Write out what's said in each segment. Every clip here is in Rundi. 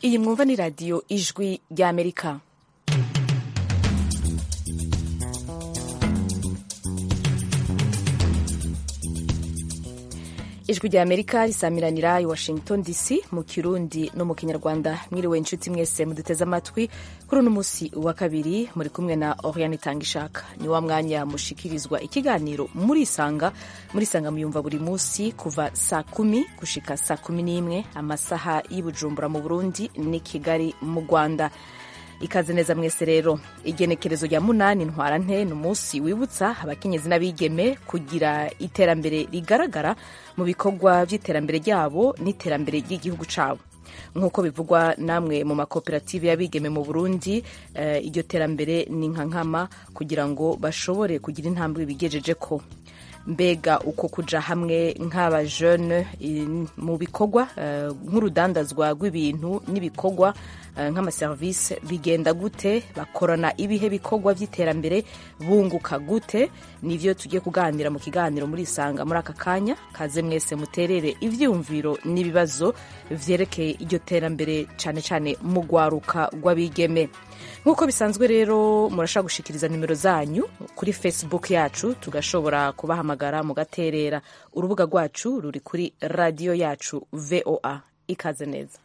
iyi mwumva ni radiyo ijwi ry'amerika ijwi rya amerika risamiranira i washington dc mu kirundi no mu kinyarwanda mwiriwe inshuti mwese muduteze amatwi kuri uno munsi wa kabiri muri kumwe na oriane itangishaka ni wa mwanya mushikirizwa ikiganiro murisanga murisanga muyumva buri munsi kuva saa kumi gushika saa kumi n'imwe amasaha y'ibujumbura mu burundi ni kigali mu rwanda ikaze neza mwese rero igenekerezo rya munani ntwara nte ni umunsi wibutsa abakenyezi n'abigeme kugira iterambere rigaragara mu bikorwa by'iterambere ryabo n'iterambere ry'igihugu cyabo nk'uko bivugwa namwe mu makoperative y'abigeme mu burundi iryo terambere ni nka nkama kugira ngo bashobore kugira intambwe bigejeje ko mbega uko kuja hamwe nk'abajene mu bikorwa nk'urudandazwa rw'ibintu n'ibikorwa nk'amaserivisi bigenda gute bakorana ibihe bikorwa by'iterambere bunguka gute nivyo tugiye kuganira mu kiganiro muri isanga muri aka kanya kaze mwese muterere ivyiyumviro n'ibibazo vyerekeye iryo terambere cane cane mu rwaruka rw'abigeme nk'uko bisanzwe rero murashobora gushikiriza nimero zanyu kuri facebook yacu tugashobora kubahamagara mugaterera urubuga rwacu ruri kuri radiyo yacu voa ikaze neza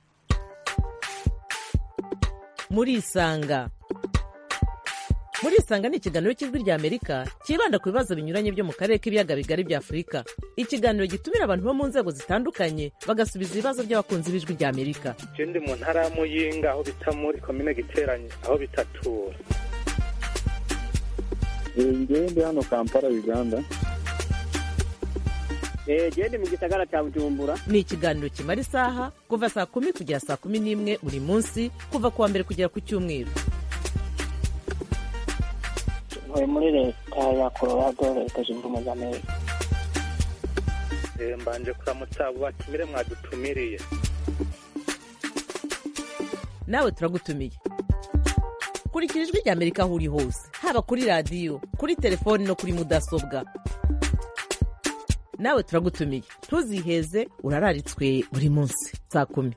murisanga murisanga ni ikiganiro cy'ijwi rya amerika cyibanda ku bibazo binyuranye byo mu karere k'ibiyaga bigari bya afurika ikiganiro gitumira abantu bo mu nzego zitandukanye bagasubiza ibibazo by'abakunzi b'ijwi rya amerika ndi mu ntara ya muyinga aho bita muri komine giteranye aho bitatura ngewe ndi hano kampala uganda gende mu gisagara cya bujumbura ni ikiganiro kimara isaha kuva saa kumi kugera saa kumi n'imwe buri munsi kuva ku wa mbere kugera ku cyumweru ntuye muri leta ya colorado leta zunze ubumwe za amerika mbanje kuramutsa abo batumire mwadutumiriye nawe turagutumiye kurikira ijwi rya amerika aho uri hose haba kuri radiyo kuri telefoni no kuri mudasobwa nawe turagutumiye ntuziheze urararitswe buri munsi saa kumi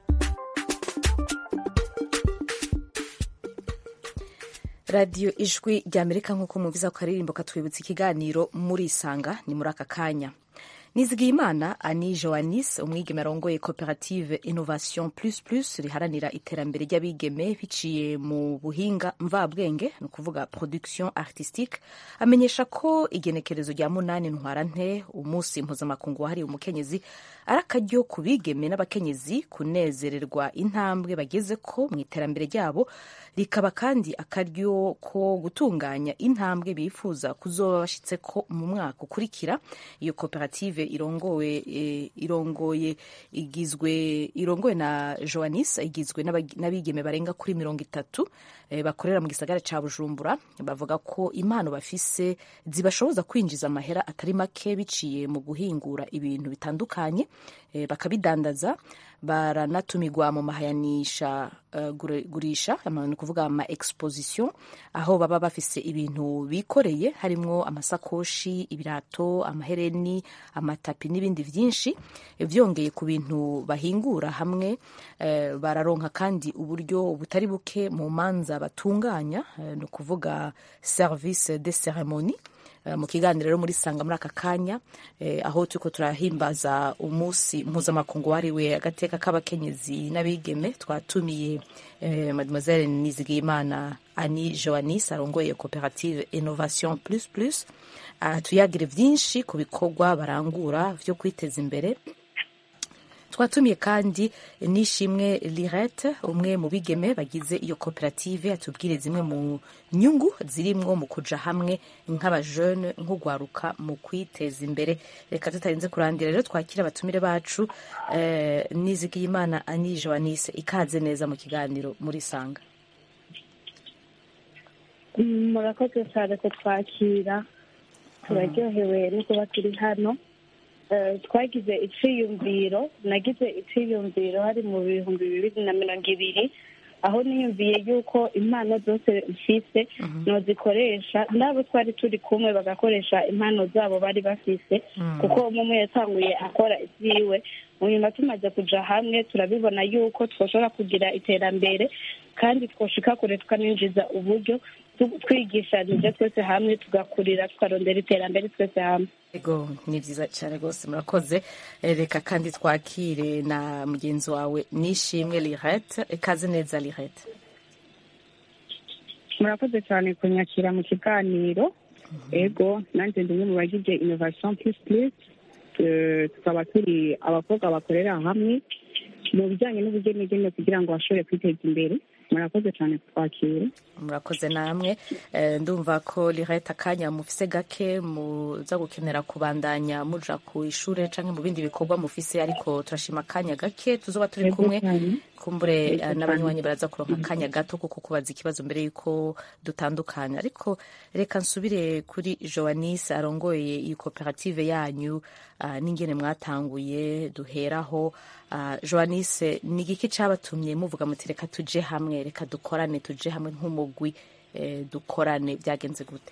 radiyo ijwi rya amerika nk'uko mwumviza ku karirimbo katwibutsa ikiganiro murisanga ni muri aka kanya nizigiyimana ani joanis umwigeme arongoye koperative innovation plus plus riharanira iterambere ry'abigeme biciye mu buhinga mvabwenge ni ukuvuga production artistique amenyesha ko igenekerezo rya munani ntwara nte umunsi mpuzamakungu wahariwe umukenyezi ari akaryo ku bigeme n'abakenyezi kunezererwa intambwe bageze ko mu iterambere ryabo rikaba kandi akaryo ko gutunganya intambwe bifuza kuzoba bashyitse ko mu mwaka ukurikira iyo koperative irongowe e, irongoye igizwe irongowe na Joanis igizwe n'abigeme barenga kuri mirongo itatu e, bakorera mu gisagara ca Bujumbura bavuga ko impano bafise zibashoboza kwinjiza amahera atari make biciye mu guhingura ibintu bitandukanye e, bakabidandaza baranatumirwa mu mahayanisha uh, gurisha ni ukuvuga ama exposition aho baba bafise ibintu bikoreye harimwo amasakoshi ibirato amahereni amatapi n'ibindi vyinshi vyongeye ku bintu bahingura hamwe uh, bararonka kandi uburyo butari buke mu manza batunganya uh, ni ukuvuga service de ceremonie mu kiganiro rero muri sanga muri aka kanya aho turiko turahimbaza umunsi mpuzamakungu wahariwe agateka k'abakenyezi n'abigeme twatumiye mademoiselle nizigiyimana ani joanis arongoye koperative innovation plus plus tuyagire vyinshi ku bikorwa barangura vyo kwiteza imbere twatumiye kandi nishimwe lirete umwe mu bigeme bagize iyo koperative atubwire zimwe mu nyungu zirimwo mu kuja hamwe nk'abajene nk'ugwaruka mu kwiteza imbere reka tutarinze kurandira rero twakira abatumire bacu eh, nizigiyimana ani joanise ikaze neza mu kiganiro muri sanga murakoze cyane kutwakira turaryohewe no kuba turi hano twagize iciyumviro nagize iciyumviro hari mu bihumbi bibiri na mirongo ibiri aho niyumviye yuko impano zose mfise nozikoresha n'abo twari turi kumwe bagakoresha impano zabo bari bafise kuko umwe umwe yatanguye akora ibyiwe mu nyuma tumaze kuja hamwe turabibona yuko twoshobora kugira iterambere kandi twoshika kure tukaninjiza uburyo tu- twigishanije twese hamwe tugakurira tukarondera iterambere twese hamwe ego ni byiza cyane rwose murakoze Eh, reka kandi twakire na mugenzi wawe nishimwe lirete ikaze neza lirete murakoze cyane kunyakira mu kiganiro ego nanjye ndi umwe mu bagize innovation plus plus Eh, tukaba turi abakobwa bakorera hamwe mu bijyanye n'ubugenegene kugira ngo bashobore kwiteza imbere murakoze cyane kutwakira murakoze namwe Eh, ndumva ko lirete akanya mufise gake muza gukenera kubandanya muja ku ishure canke mu bindi bikorwa mufise ariko turashima akanya gake tuzoba turi Ego kumwe cyane. kumbure Ego eh, n'abanywanyi baraza kuronka akanya gato kuko kubaza ikibazo mbere yuko dutandukanya ariko reka nsubire kuri joanis arongoye iyi koperative yanyu ah, n'ingene mwatanguye duheraho Ah, joanis ni igiki cabatumye muvuga muti reka tuje hamwe reka dukorane tuje hamwe nk'umugwi eh, dukorane byagenze gute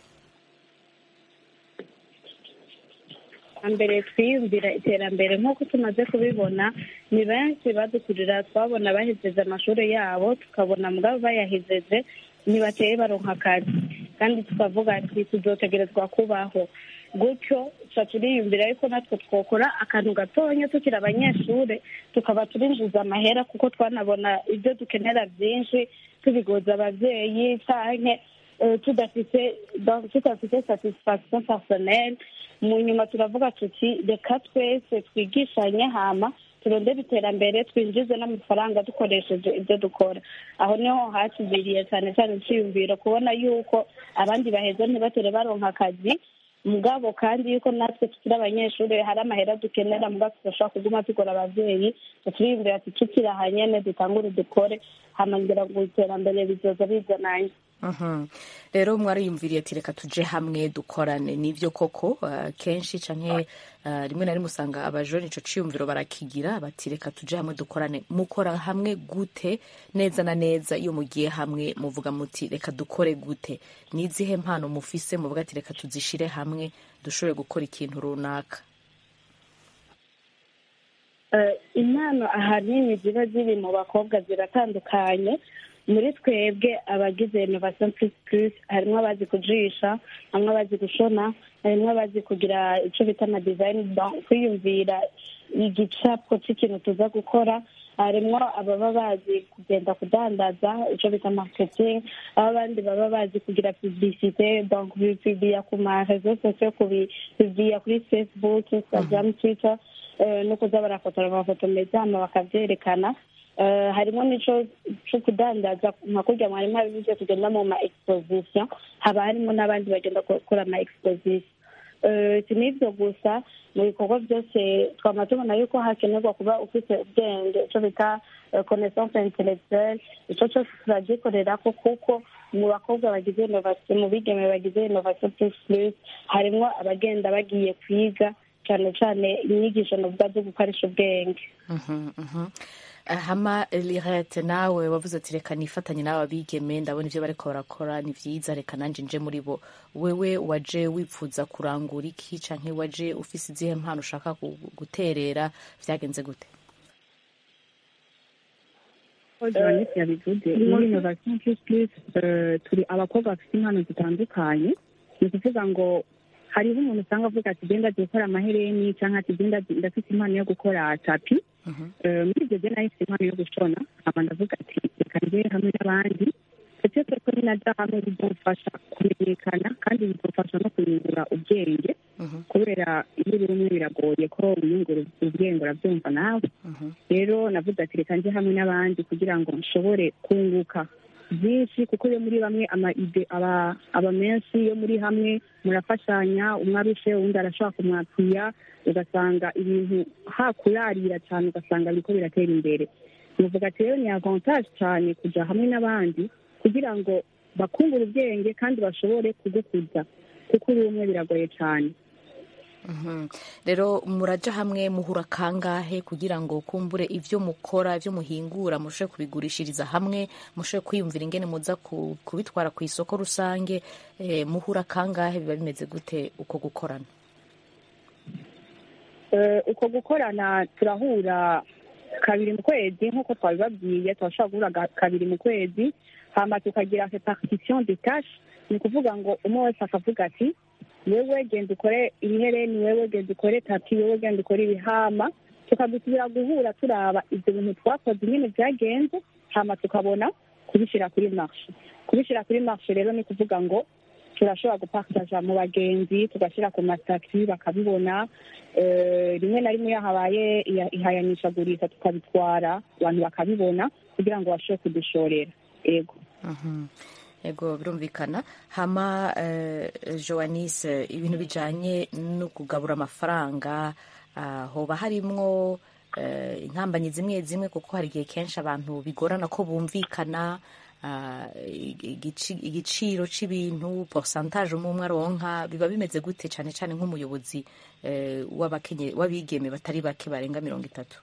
mbere twiyumvira iterambere nk'uko tumaze kubibona ni benshi badukurira twabona bahejeje amashuri yabo tukabona mugabo bayahejeje ntibateye baronka akazi kandi tukavuga ati tuzotegerezwa kubaho gutyo tuca turiyumvira yuko natwe twokora akantu gatonya tukiri abanyeshuri tukaba turinjiza amahera kuko twanabona ibyo dukenera byinshi tubigoza ababyeyi canke eh, tudafite donc tudafite satisfaction personnelle mu nyuma turavuga tuti reka twese twigishanye hama turondere iterambere twinjize n'amafaranga dukoresheje ibyo dukora aho niho hatubiriye cyane cyane icyiyumviro kubona yuko abandi baheza ntibatere baronka akazi mugabo kandi yuko natwe tukiri abanyeshuri hari amahera dukenera mugabo tudashobora kuguma tugora ababyeyi turiyumvira ati tukiri aha nyene dutangure dukore hama ngira ngo iterambere bizoza bizananye Mhm. rero mwariyumviriye ati reka tuje hamwe dukorane nivyo koko uh, kenshi canke uh, rimwe na rimwe usanga abajoni ico ciyumviro barakigira bati reka tuje hamwe dukorane mukora hamwe gute neza na neza iyo mugiye hamwe muvuga muti reka dukore gute nizihe mpano mufise muvuga ati reka tuzishire hamwe dushobore gukora ikintu runaka Eh, impano ahanini ziba ziri mu bakobwa ziratandukanye muri twebwe abagize innovation plus plus harimo abazi kujisha harimo abazi gushona harimo abazi kugira icyo bita ama design donc kwiyumvira igicapo cy'ikintu tuza gukora harimo ababa bazi kugenda kudandaza icyo bita marketing aho abandi baba bazi kugira publicité donc bipibiya ku ma réseaux sociaux kubipibiya kuri facebook instagram twitter eh, no kuza barafotora amafoto meza hama bakavyerekana Eh, harimo n'ico co kudandaza nka kurya mwarimu abivuze kugenda mu ma exposition haba harimo n'abandi bagenda gukora ama exposition Eh, si n'ivyo gusa mu bikorwa byose twama tubona yuko hakenerwa kuba ufite ubwenge ico bita eh, connaissance intellectuelle ico cose turagikorerako kuko mu bakobwa bagize innovation mu bigeme bagize innovation plus plus harimwo abagenda bagiye kwiga cane cane inyigisho novuga zo gukoresha ubwenge Mhm, mhm. hama lirete nawe wavuze ati reka nifatanye nawe abigeme ndabona ivyo bariko barakora ni vyiza reka nanje nje muri bo wewe waje wipfuza kurangura iki canke waje ufise izihe mpano ushaka gu- guterera vyagenze gute joannette yabivuze muri innovation plus plus eh, turi abakobwa bafite impano zitandukanye ni ukuvuga ngo hariho umuntu usanga avuga ati genda agiye gukora amahereni cyangwa ati genda ndafite impano yo gukora tapi Eh, muri ibyo byo nahise impano yo gushona nkaba ndavuga ati reka njye hamwe n'abandi ndetse ko ninaja hamwe bizomfasha kumenyekana kandi bizomfasha no kuyungura ubwenge kubera iyo uri umwe biragoye ko wiyungura ubwenge urabyumva nawe rero navuze ati reka njye hamwe n'abandi kugira ngo nshobore kunguka byinshi kuko iyo muri bamwe ama ide aba aba menshi iyo muri hamwe murafashanya umwe arushe uwundi arashobora kumwapfuya ugasanga ibintu hakurarira cyane ugasanga biriko biratera imbere nuvuga ati rero ni avantage cyane kuja hamwe n'abandi kugira ngo bakungure ubwenge kandi bashobore kugukuza kuko uri umwe biragoye cyane Mhm. rero muraja hamwe muhura kangahe kugira ngo kumbure ivyo mukora ivyo muhingura mushobore kubigurishiriza hamwe mushobore kwiyumvira ingene muza ku- kubitwara ku isoko rusange eh, muhura kangahe biba bimeze gute uko gukorana Eh, uko gukorana turahura kabiri mu kwezi nk'uko twabibabwiye turashobora guhura ga- kabiri mu kwezi hama tukagira repartition de tâche ni ukuvuga ngo umwe wese akavuga ati wewe genda ukore ibihereni wewe genda ukore tapi wewe genda ukore ibihama tukadusubira guhura turaba ibyo bintu twakoze nyine byagenze hama tukabona kubishyira kuri marshe kubishyira kuri marshe rero ni ukuvuga ngo turashobora gupartaja mu bagenzi tugashyira ku masitati bakabibona Eh, rimwe na rimwe iyo habaye iya- ihayanishagurisha tukabitwara abantu bakabibona kugira ngo bashobore kudushorera yego Mhm. ego birumvikana hama eh, joanise ibintu bijanye no kugabura amafaranga ah, hoba harimwo eh, inkambanyi zimwe zimwe kuko hari igihe kenshi abantu bigorana ko bumvikana ah, igici- igiciro c'ibintu pourcentage umwe umwe aronka biba bimeze gute cane cane nk'umuyobozi eh, w'abakenye- w'abigeme batari bake barenga mirongo itatu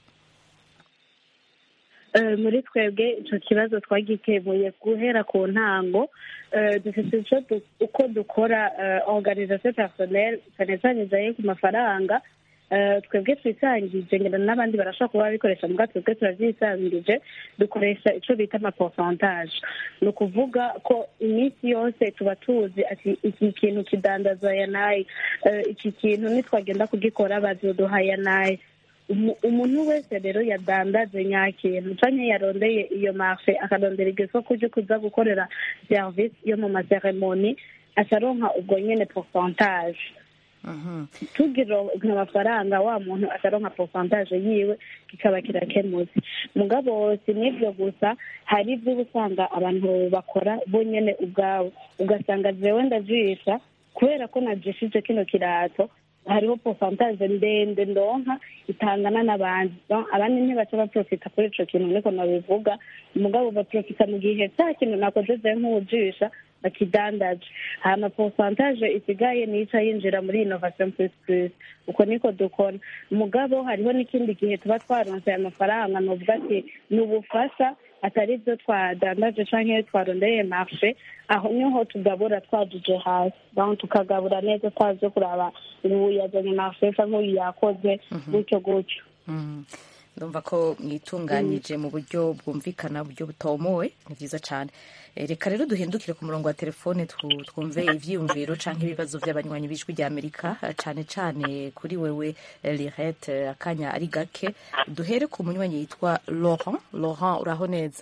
Eh, muri twebwe icyo kibazo twagikemuye guhera ku ntango Eh, dufite icyo du- uko dukora eh, organisation personnel cyane cyane ijanye ku mafaranga Eh, twebwe twisangije ngira n'abandi barashobora kuba babikoresha muga twebwe turavyisangije dukoresha ico bita amaporcentage ni ukuvuga ko iminsi yose tuba tuzi ati iki kintu kidandaza ya nayi Eh, iki kintu nitwagenda kugikora bazoduha ya nayi Umu- umuntu wese rero yadandaje nyakintu canke yarondeye iyo marfe akarondera iryo soko ryo kuza gukorera service yo mu maseremoni acaronka ubwo nyene pourcentage Mhm. tugira amafaranga wa muntu ataronka pourcentage yiwe kikaba kirakemutse mugabo si n'ibyo gusa hari ibyo uba usanga abantu bakora bo nyene ubwabo ugasanga jewe ndajisha kubera ko najishije kino kirato hariho pourcentage ndende ndonka itangana n'abandi Donc, abandi ntibaca baprofita kuri ico kintu niko nabivuga mugabo baprofita mu gihe cya kintu nakoze je nk'uwujisha bakidandaje hama pourcentage isigaye nica yinjira muri innovation plus plus uko niko dukora mugabo hariho n'ikindi gihe tuba twaronse aya mafaranga novuga ati ni ubufasha atari byo twadandaje canke twarondereye marshe aho niho tugabura twajuje hasi donc tukagabura neza twaje kuraba ngo uyu yazanye marshe canke uyu yakoze gutyo gutyo Mm. ndumva ko mwitunganyije mu buryo bwumvikana buryo butomowe ni byiza cyane Eh, reka rero duhindukire ku murongo wa telefone twu- twumve ivyiyumviro canke ibibazo vy'abanywanyi b'ijwi rya amerika eh, cane cane kuri wewe eh, lirete eh, akanya ari gake duhere ku munywanyi yitwa laurent laurent uraho neza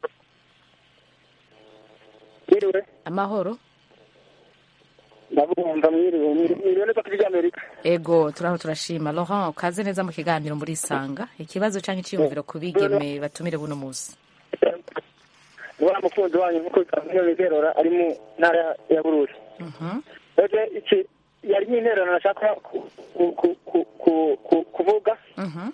Mwiriwe, amahoro ndabumva mwiriwe, mwiriwe neza kuri Amerika. ego turaho turashima laurent ukaze neza mu kiganiro muri isanga ikibazo canke iciyumviro ku bigeme batumire buno musi Wa mukunzi wanyu nkuko bisanzwe bigerora ari mu ntara ya Bururi. Mhm. Ege iki yari nk'intererano nashaka ku- ku- ku- ku- ku- ku- kuvuga Mhm.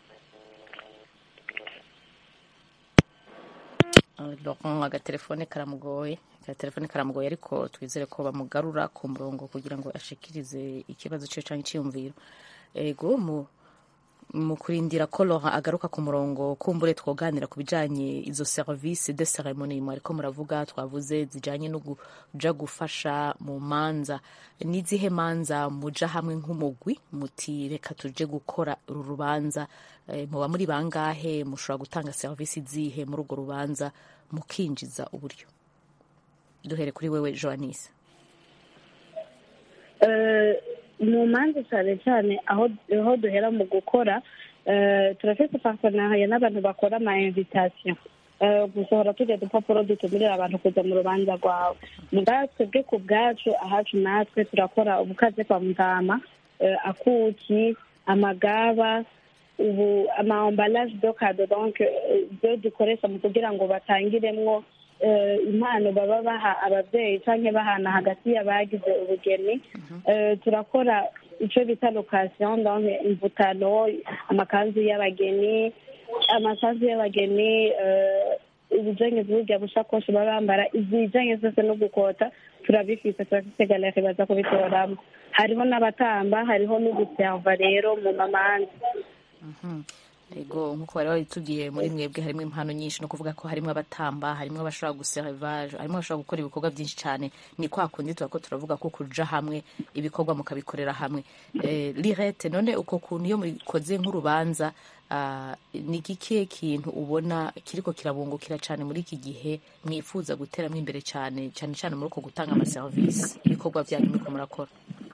Laurent agatelefone karamugoye agatelefone karamugoye ariko twizere ko bamugarura ku murongo kugira ngo ashikirize ikibazo cyo canke iciyumviro ego mu mu kurindira ko Laurent agaruka ku murongo kumbure twoganira ku bijanye izo service de ceremonie mwariko muravuga twavuze zijanye no kuja gufasha mu manza n'izihe manza muja hamwe nk'umugwi muti reka tuje gukora uru rubanza eh, muba muri bangahe mushobora gutanga service zihe muri urwo rubanza mukinjiza uburyo duhere kuri wewe Joanise Eh, mu manza cyane cyane aho aho duhera mu gukora eh, turafite partenariat n'abantu bakora ama invitation Eh, gusohora tujya dupapuro dutumirira abantu kuza mu rubanza rwawe muga twebwe ku bwacu ahacu natwe turakora ubukaze kwa mutama eh, akuki amagaba ubu ama emballage do kado donc eh, ibyo dukoresha mu kugira ngo batangiremwo eh, impano baba baha ababyeyi canke bahana hagati y'abagize ubugeni Eh, turakora ico bita location donc imvutano amakanzu y'abageni amakanzu y'abageni eh, ibijanye burya bushakoshi baba bambara ibijanye zose no gukota turabifise turafise galeri baza kubitoramo hariho n'abatamba hariho n'uguserva rero mu mamanza ego nk'uko bari babitubwiye muri mwebwe harimo impano nyinshi no kuvuga ko harimo abatamba harimo abashobora guservaje harimo abashobora gukora ibikorwa byinshi cyane ni kwa kundi tuba ko turavuga ko kuja hamwe ibikorwa mukabikorera hamwe eh, lirete none uko kuntu iyo mukoze nk'urubanza ah, ni ikihe kintu ubona kiriko kirabungukira cyane muri iki gihe mwifuza guteramo imbere cyane cyane cyane muri uko gutanga amaserivisi ibikorwa byanyu muriko murakora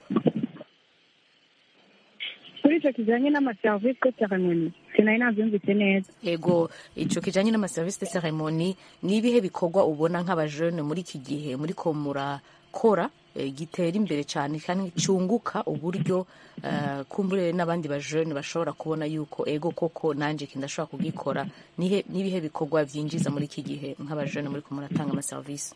kuri icyo kijyanye n'amaserivisi de ceremoni sinari nabyumvise neza ego ico kijanye n'amaserivisi de ceremoni ni ibihe bikorwa ubona nk'abajene muri iki gihe muriko murakora eh, gitera imbere cyane kandi cyunguka uburyo eh, kumbure n'abandi bajene bashobora kubona yuko ego koko nanje iki ndashobora kugikora nihe nibihe bikorwa vyinjiza muri iki gihe nk'abajene muriko muratanga amaserivisi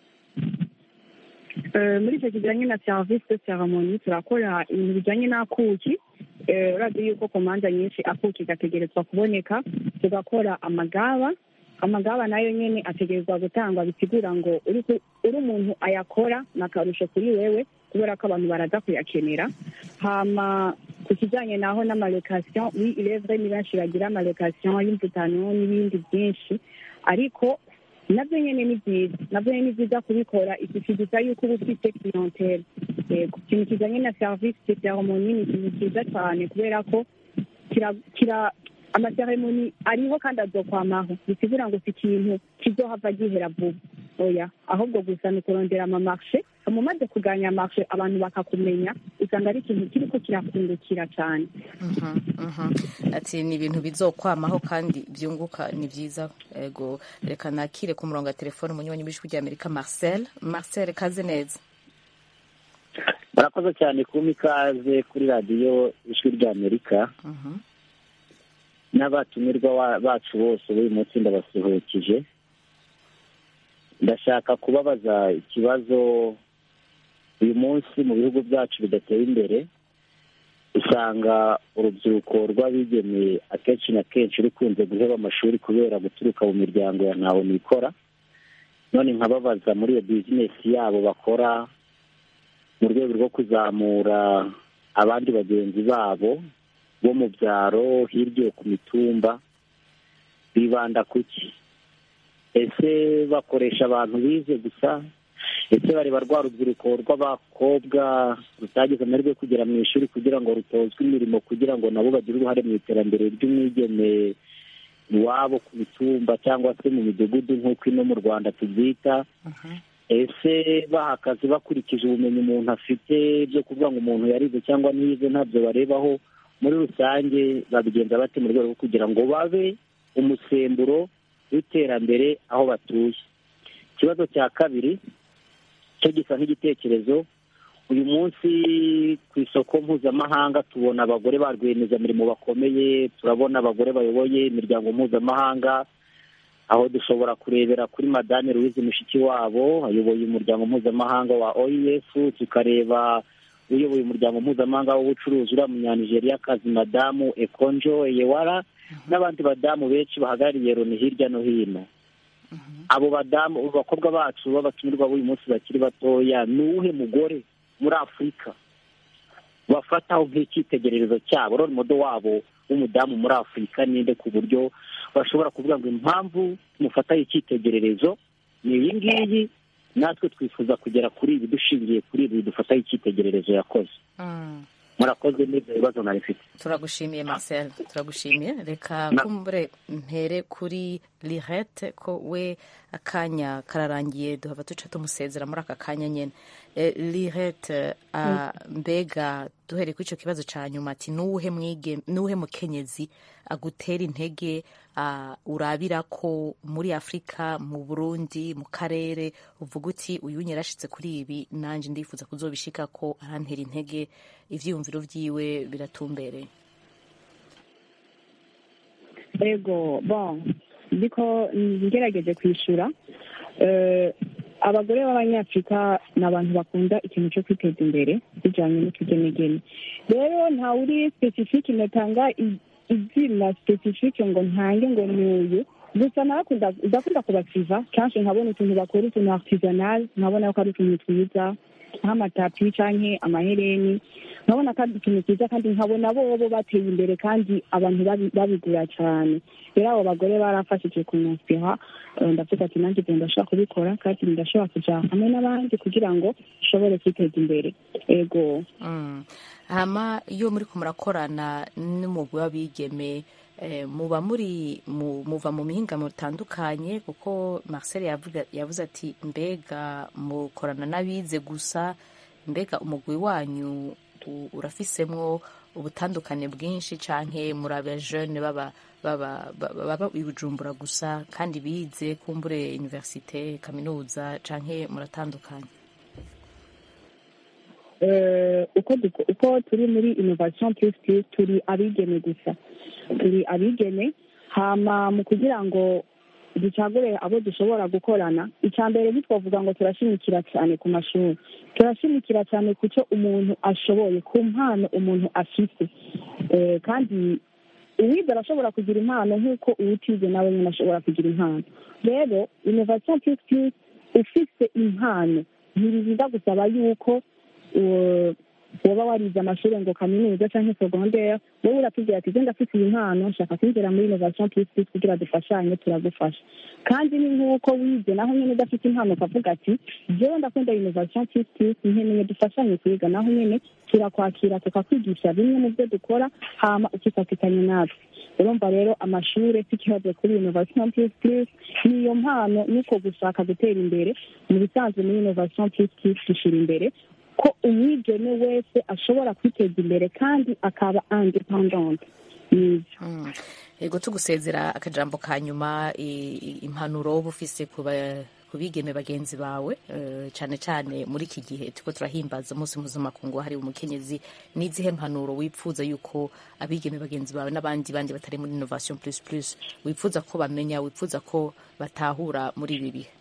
Eh, muri icyo kijyanye na serivisi de ceremoni turakora ibintu bijyanye n'akuki Eh, urazi yuko ku manza nyinshi akuki gategerezwa kuboneka tugakora amagaba amagaba nayo nyene ategerezwa gutangwa bisigura ngo uri ku- uri umuntu ayakora ni akarusho kuri wewe kubera ko abantu baraza kuyakenera hama ku kijyanye naho n'amalokasiyo oui il est vrai ni benshi bagira amalokasiyo y'imvutano n'ibindi byinshi ariko nabyo nyine ni byiza nabyo nyine ni byiza kubikora ikikiguza yuko uba ufite clientele yego ikintu kijyanye na serivisi de ceremoni ni ikintu cyiza cyane kubera ko kira kira amaseremoni ariho kandi azokwamaho bisigura ngo si ikintu kizohava gihera vuba oya ahubwo gusa ni ukurondera amamarshe mumaze kuganya amarshe abantu bakakumenya usanga ari ikintu kiriko kirakungukira cyane Mhm, mhm. ati ni ibintu bizokwamaho kandi byunguka ni byiza ego reka nakire ku murongo wa telefone umunywanyi w'ijwi ry'amerika marcel marcel kaze neza murakoze cyane kumpa ikaze kuri radiyo ijwi ry'amerika Mhm. n'abatumirwa wa- bacu bose b'uyu munsi ndabasuhukije ndashaka kubabaza ikibazo uyu munsi mu bihugu byacu bidateye imbere usanga urubyiruko rw'abigemeye akenshi na kenshi rukunze guheba amashuri kubera guturuka mu miryango ya ntawe nikora none nkababaza muri iyo bizinesi yabo bakora mu rwego rwo kuzamura abandi bagenzi babo bo mu byaro hirya ku mitumba bibanda ku ki ese bakoresha abantu bize gusa ese bareba rwa rubyiruko rw'abakobwa rutagize amahirwe yo kugera mu ishuri kugira ngo rutozwe imirimo kugira ngo nabo bagire uruhare mu iterambere ry'umwigeme iwabo ku mitumba cyangwa se mu midugudu nk'uko ino mu rwanda tubyita ese baha akazi bakurikije ubumenyi umuntu afite byo kuvuga ngo umuntu yarize cyangwa ntiyize ntabyo barebaho muri rusange babigenza bate mu rwego rwo kugira ngo babe umusemburo w'iterambere aho batuye ikibazo cya kabiri cyo gisa nk'igitekerezo uyu munsi ku isoko mpuzamahanga tubona abagore ba rwiyemezamirimo bakomeye turabona abagore bayoboye imiryango mpuzamahanga aho dushobora kurebera kuri madame louise mushikiwabo ayoboye umuryango mpuzamahanga wa oef tukareba uyoboye umuryango mpuzamahanga w'ubucuruzi uriya munyanigeriakazi madamu ekonjo eyewara n'abandi badamu benshi bahagarariye loni hirya no hino abo badamu abo bakobwa bacu b'abatumirwa b'uyu munsi bakiri batoya ni uwuhe mugore muri afurika bafataho nk'icyitegererezo cyabo role modo wabo w'umudamu muri afurika ninde ku buryo bashobora kuvuga ngo impamvu tumufataho icyitegererezo ni iyi ngiyi natwe twifuza kugera kuri ibi dushingiye kuri ibi dufataho icyitegererezo yakoze Mm. murakoze n'ibyo bibazo nari mfite turagushimiye marcel turagushimiye reka Na- kumbure mpere kuri lirete ko we akanya kararangiye duhava duca tumusezera muri aka kanya nyine Eh, lirete ah, mbega duhereye kuri icyo kibazo cya nyuma ati nuwuhe mwige nuwuhe mukenyezi agutera intege ah, urabira ko muri afurika mu burundi mu karere uvuga uti uyu yarashitse kuri ibi nanjye ndifuza kuzobishika ko arantera intege ivyiyumviro vyiwe biratumbereye ego bon ndiko ngerageje kwishyura Eh, abagore b'abanyafurika ni abantu bakunda ikintu cyo kwiteza imbere bijyanye n'utugenegene rero ntawe uri specifique natanga i- izina specifique ngo ntange ngo ni uyu gusa narakunda ndakunda kubasiva kenshi nkabona utuntu bakora utuntu artisanal nkabona ko ari utuntu twiza nk'amatapi canke amahereni nkabona ko ari utuntu twiza kandi nkabona bobo bateye imbere kandi abantu babi- babigura cane rero abo bagore barafashije kunyasira ndavuga ati nanjye ibyo ndashobora kubikora kandi ndashobora kuja hamwe n'abandi kugira ngo nshobore kwiteza imbere ego Mm. hama iyo muri ko murakorana n'umugwi w'abigeme eh, muba muri mu- muva mu mihinga mutandukanye kuko marcel yavuga- yavuze ati mbega mukorana n'abize gusa mbega umugwi wanyu u- urafisemwo ubutandukane bwinshi canke muri aba jeune baba baba baba baba i bujumbura gusa kandi bize kumbure universite kaminuza canke muratandukanye Eh, uko duko- uko turi muri innovation plus plus turi abigeme gusa turi abigeme hama mu kugira ngo ducagure abo dushobora gukorana icya mbere ntitwavuga ngo turashimikira cyane ku mashuri turashimikira cyane ku cyo umuntu ashoboye ku mpano umuntu afite Eh, kandi uwize arashobora kugira impano nk'uko uwutize nawe nyine ashobora kugira impano rero innovation plus plus ufite impano ntibirinda gusaba yuko uwo- woba warize amashuri ngo kaminuza cyangwa segondere wowe uratubwira ati genda afite iyi mpano nshaka kwinjira muri innovation plus plus kugira dufashanye turagufasha kandi ni nk'uko wize naho nyine udafite impano ukavuga ati jewe ndakunda innovation plus plus nkeneye dufashanye kwiga naho nyine turakwakira tukakwigisha bimwe mu byo dukora hama ukifatikanya natwe urumva rero amashuri si ikibazo kuri innovation plus plus niyo mpano nuko gushaka gutera imbere mu bisanzwe muri innovation plus plus dushyira imbere ko umwigeme wese ashobora kwiteza imbere kandi akaba independent nibyo Mm. Ego tugusezera akajambo ka nyuma i- i- impanuro uba ufise ku ba- ku bigeme bagenzi bawe eh, cane cane muri iki gihe turiko turahimbaza umunsi mpuzamakungu wahariwe umukenyezi n'izihe mpanuro wipfuza yuko abigeme bagenzi bawe n'abandi bandi batari muri innovation plus plus wipfuza ko bamenya wipfuza ko batahura muri ibi bihe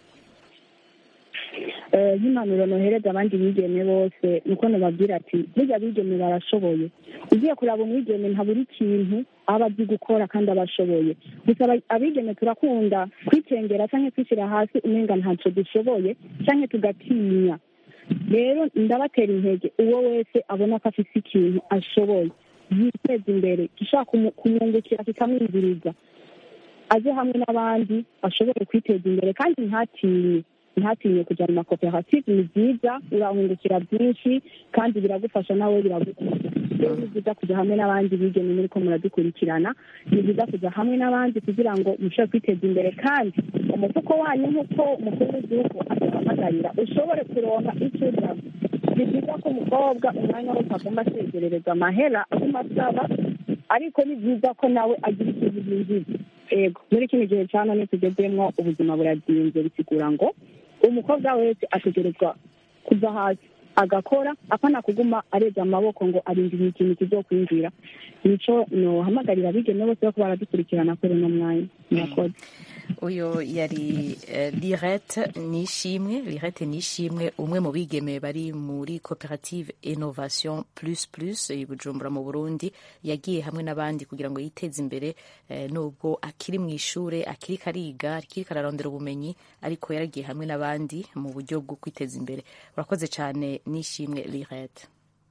Eh, nk'impanuro nohereza abandi bigeme bose nuko nababwira ati burya abigeme barashoboye ugiye kuraba umwigeme nta buri kintu aba azi gukora kandi aba ashoboye gusa aba- abigeme turakunda kwicengera cyangwa kwishyira hasi umenga ntacyo dushoboye cyangwa tugatinya rero ndabatera intege uwo wese abona ko afite ikintu ashoboye yiteza imbere gishobora kumu- kumwungukira kikamwinjiriza aze hamwe n'abandi ashobore kwiteza imbere kandi ntatinye ntatinye kujya mu makoperative ni byiza urahungukira byinshi kandi biragufasha nawe biragufasha rero ni byiza kujya hamwe n'abandi bigeme muri ko muradukurikirana ni byiza kujya hamwe n'abandi kugira ngo mushobore kwiteza imbere kandi umufuko wanyu nk'uko umukuru w'igihugu aduhamagarira ushobore kuronka icyo urya ni byiza ko umukobwa umwanya wose agomba asegerereza amahera aguma asaba ariko ni byiza ko nawe agira ikintu yinjiza ego muri kino gihe cya none tugezemo ubuzima burazinze bisigura ngo umukobwa wese ategerezwa kuva hasi agakora apana kuguma areza amaboko ngo arindiriye ikintu kizokwinjira nico nohamagarira abigeme bose bako baradukurikirana kuri uno mwanya murakoze uyu yari eh, lirete nishimwe lirete nishimwe umwe mu bigeme bari muri koperative innovation plus plus i bujumbura mu burundi yagiye hamwe n'abandi kugira ngo yiteze imbere eh, nubwo akiri mu ishure akiri kariga akiri kararondera ubumenyi ariko yaragiye hamwe n'abandi mu buryo bwo kwiteza imbere urakoze cyane nishimwe lirete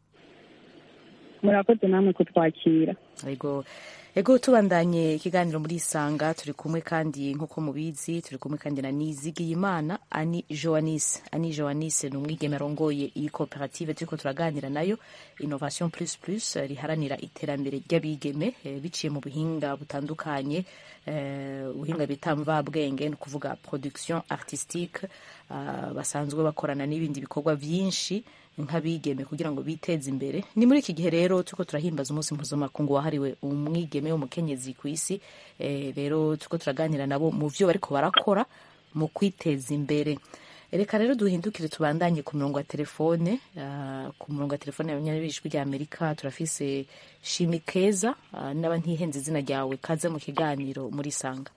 murakoze namwe kutwakira Ego ego tubandanye ikiganiro muri isanga turi kumwe kandi nk'uko mubizi turi kumwe kandi na Nizigiyimana Ani Joanis Ani Joanis ni umwigeme arongoye iyi koperative turiko turaganira nayo Innovation Plus Plus eh, riharanira iterambere ry'abigeme eh, biciye mu buhinga butandukanye eh, ubuhinga bita mvabwenge ni ukuvuga production artistique ah, basanzwe bakorana n'ibindi bikorwa vyinshi nk'abigeme kugira ngo biteze imbere ni muri iki gihe rero turiko turahimbaza umunsi mpuzamakungu wahariwe umwigeme w'umukenyezi ku isi eh, rero turiko turaganira nabo mu vyo bariko barakora mu kwiteza imbere reka rero duhindukire tubandanye ku murongo wa telefone uh, ku murongo wa telefone y'abanyabijwi rya amerika turafise shimi keza uh, naba ntihenze izina ryawe kaze mu kiganiro muri sanga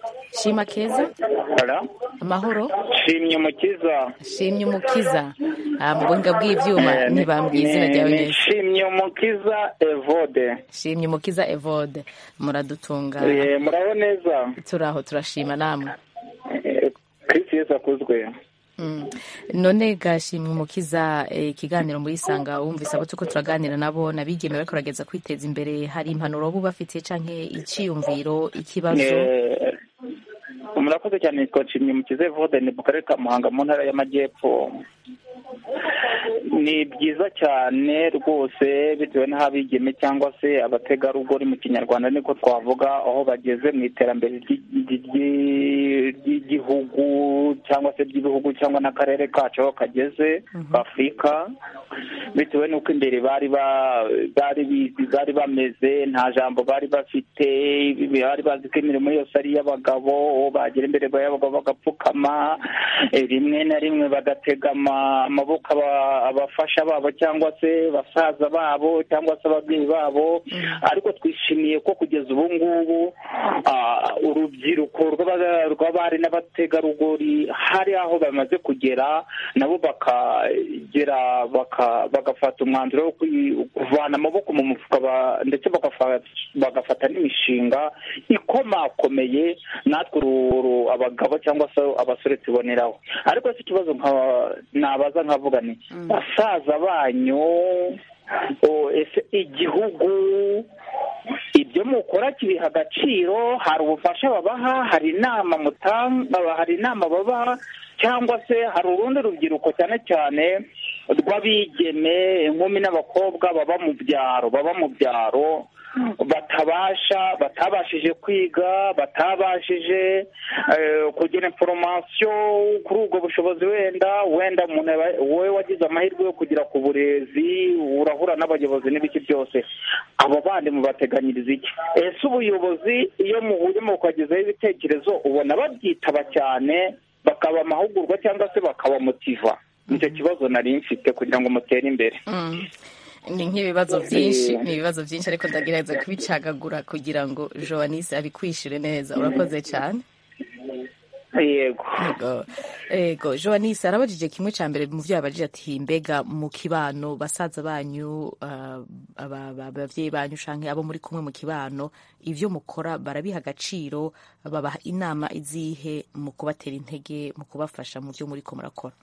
shima keza Hello? amahoro shimye umukiza shimye umukiza Ah, mu buhinga bw'ivyuma Eh, ntibambwiye izina ni- ryawe ni neza Shimye Umukiza Evode shimye umukiza evode muradutunga Eh, muraho neza turaho turashima namwe Eh, Kristo Yesu akuzwe Mm. none gashimwe umukiza eh, ikiganiro muri sanga wumvise abo turiko turaganira nabo nabigeme bariko barageza kwiteza imbere hari impanuro bo bafitiye canke iciyumviro ikibazo Eh, murakoze cyane nitwa Nshimye Mukiza Evode ni mu karere ka Muhanga mu ntara y'Amajyepfo ni byiza cyane rwose bitewe n'aho abigeme cyangwa se abategarugori mu kinyarwanda niko twavuga aho bageze mu iterambere ry'i- ry'i- ry'igihugu cyangwa se ry'ibihugu cyangwa n'akarere kacu aho kageze afurika bitewe n'uko imbere bari ba- bari bizi bari bameze nta jambo bari bafite bari bazi ko imirimo yose ari iy'abagabo uwo bagera imbere y'abagabo bagapfukama eh, rimwe na rimwe bagatega ama- amaboko aba- abafasha babo cyangwa se basaza babo cyangwa se ababyeyi babo ariko twishimiye ko kugeza ubu ngubu ah, urubyiruko rw'aba- rw'abari n'abategarugori hari aho bamaze kugera nabo bakagera baka- bagafata umwanzuro wo kwi- kuvana amaboko mu mufuka ba- ndetse bagafa- bagafata n'imishinga ikomakomeye natwe uru- uru- abagabo cyangwa se abasore tuboneraho ariko si ikibazo nka- nabaza nkavuga ni basaza banyu o, ese igihugu ibyo mukora kibiha agaciro hari ubufasha babaha hari inama mutanga hari inama babaha cyangwa se hari urundi rubyiruko cyane cyane rw'abigeme inkumi n'abakobwa baba mu byaro baba mu byaro batabasha batabashije kwiga batabashije eh, kugira inforomasiyo kuri ubwo bushobozi wenda wenda umuntu aba- wowe wagize amahirwe yo kugera ku burezi urahura n'abayobozi n'ibiki byose abo bandi mubateganyiriza iki ese ubuyobozi iyo muhuye mukagezaho ibitekerezo ubona babyitaba cyane bakaba amahugurwa cyangwa se bakabamotiva nicyo kibazo nari mfite kugira ngo mutere imbere Mm. ni nk'ibibazo byinshi ni ibibazo byinshi ariko ndagerageza kubicagagura kugira ngo joanise abikwishyure neza urakoze cyane yego yego yego joanise arabajije kimwe cya mbere mu byo yabajije ati mbega mu kibano basaza banyu ah, aba- aba- ababyeyi banyu canke abo muri kumwe mu kibano ivyo mukora barabiha agaciro babaha inama izihe mu kubatera intege mu kubafasha mu byo muriko murakora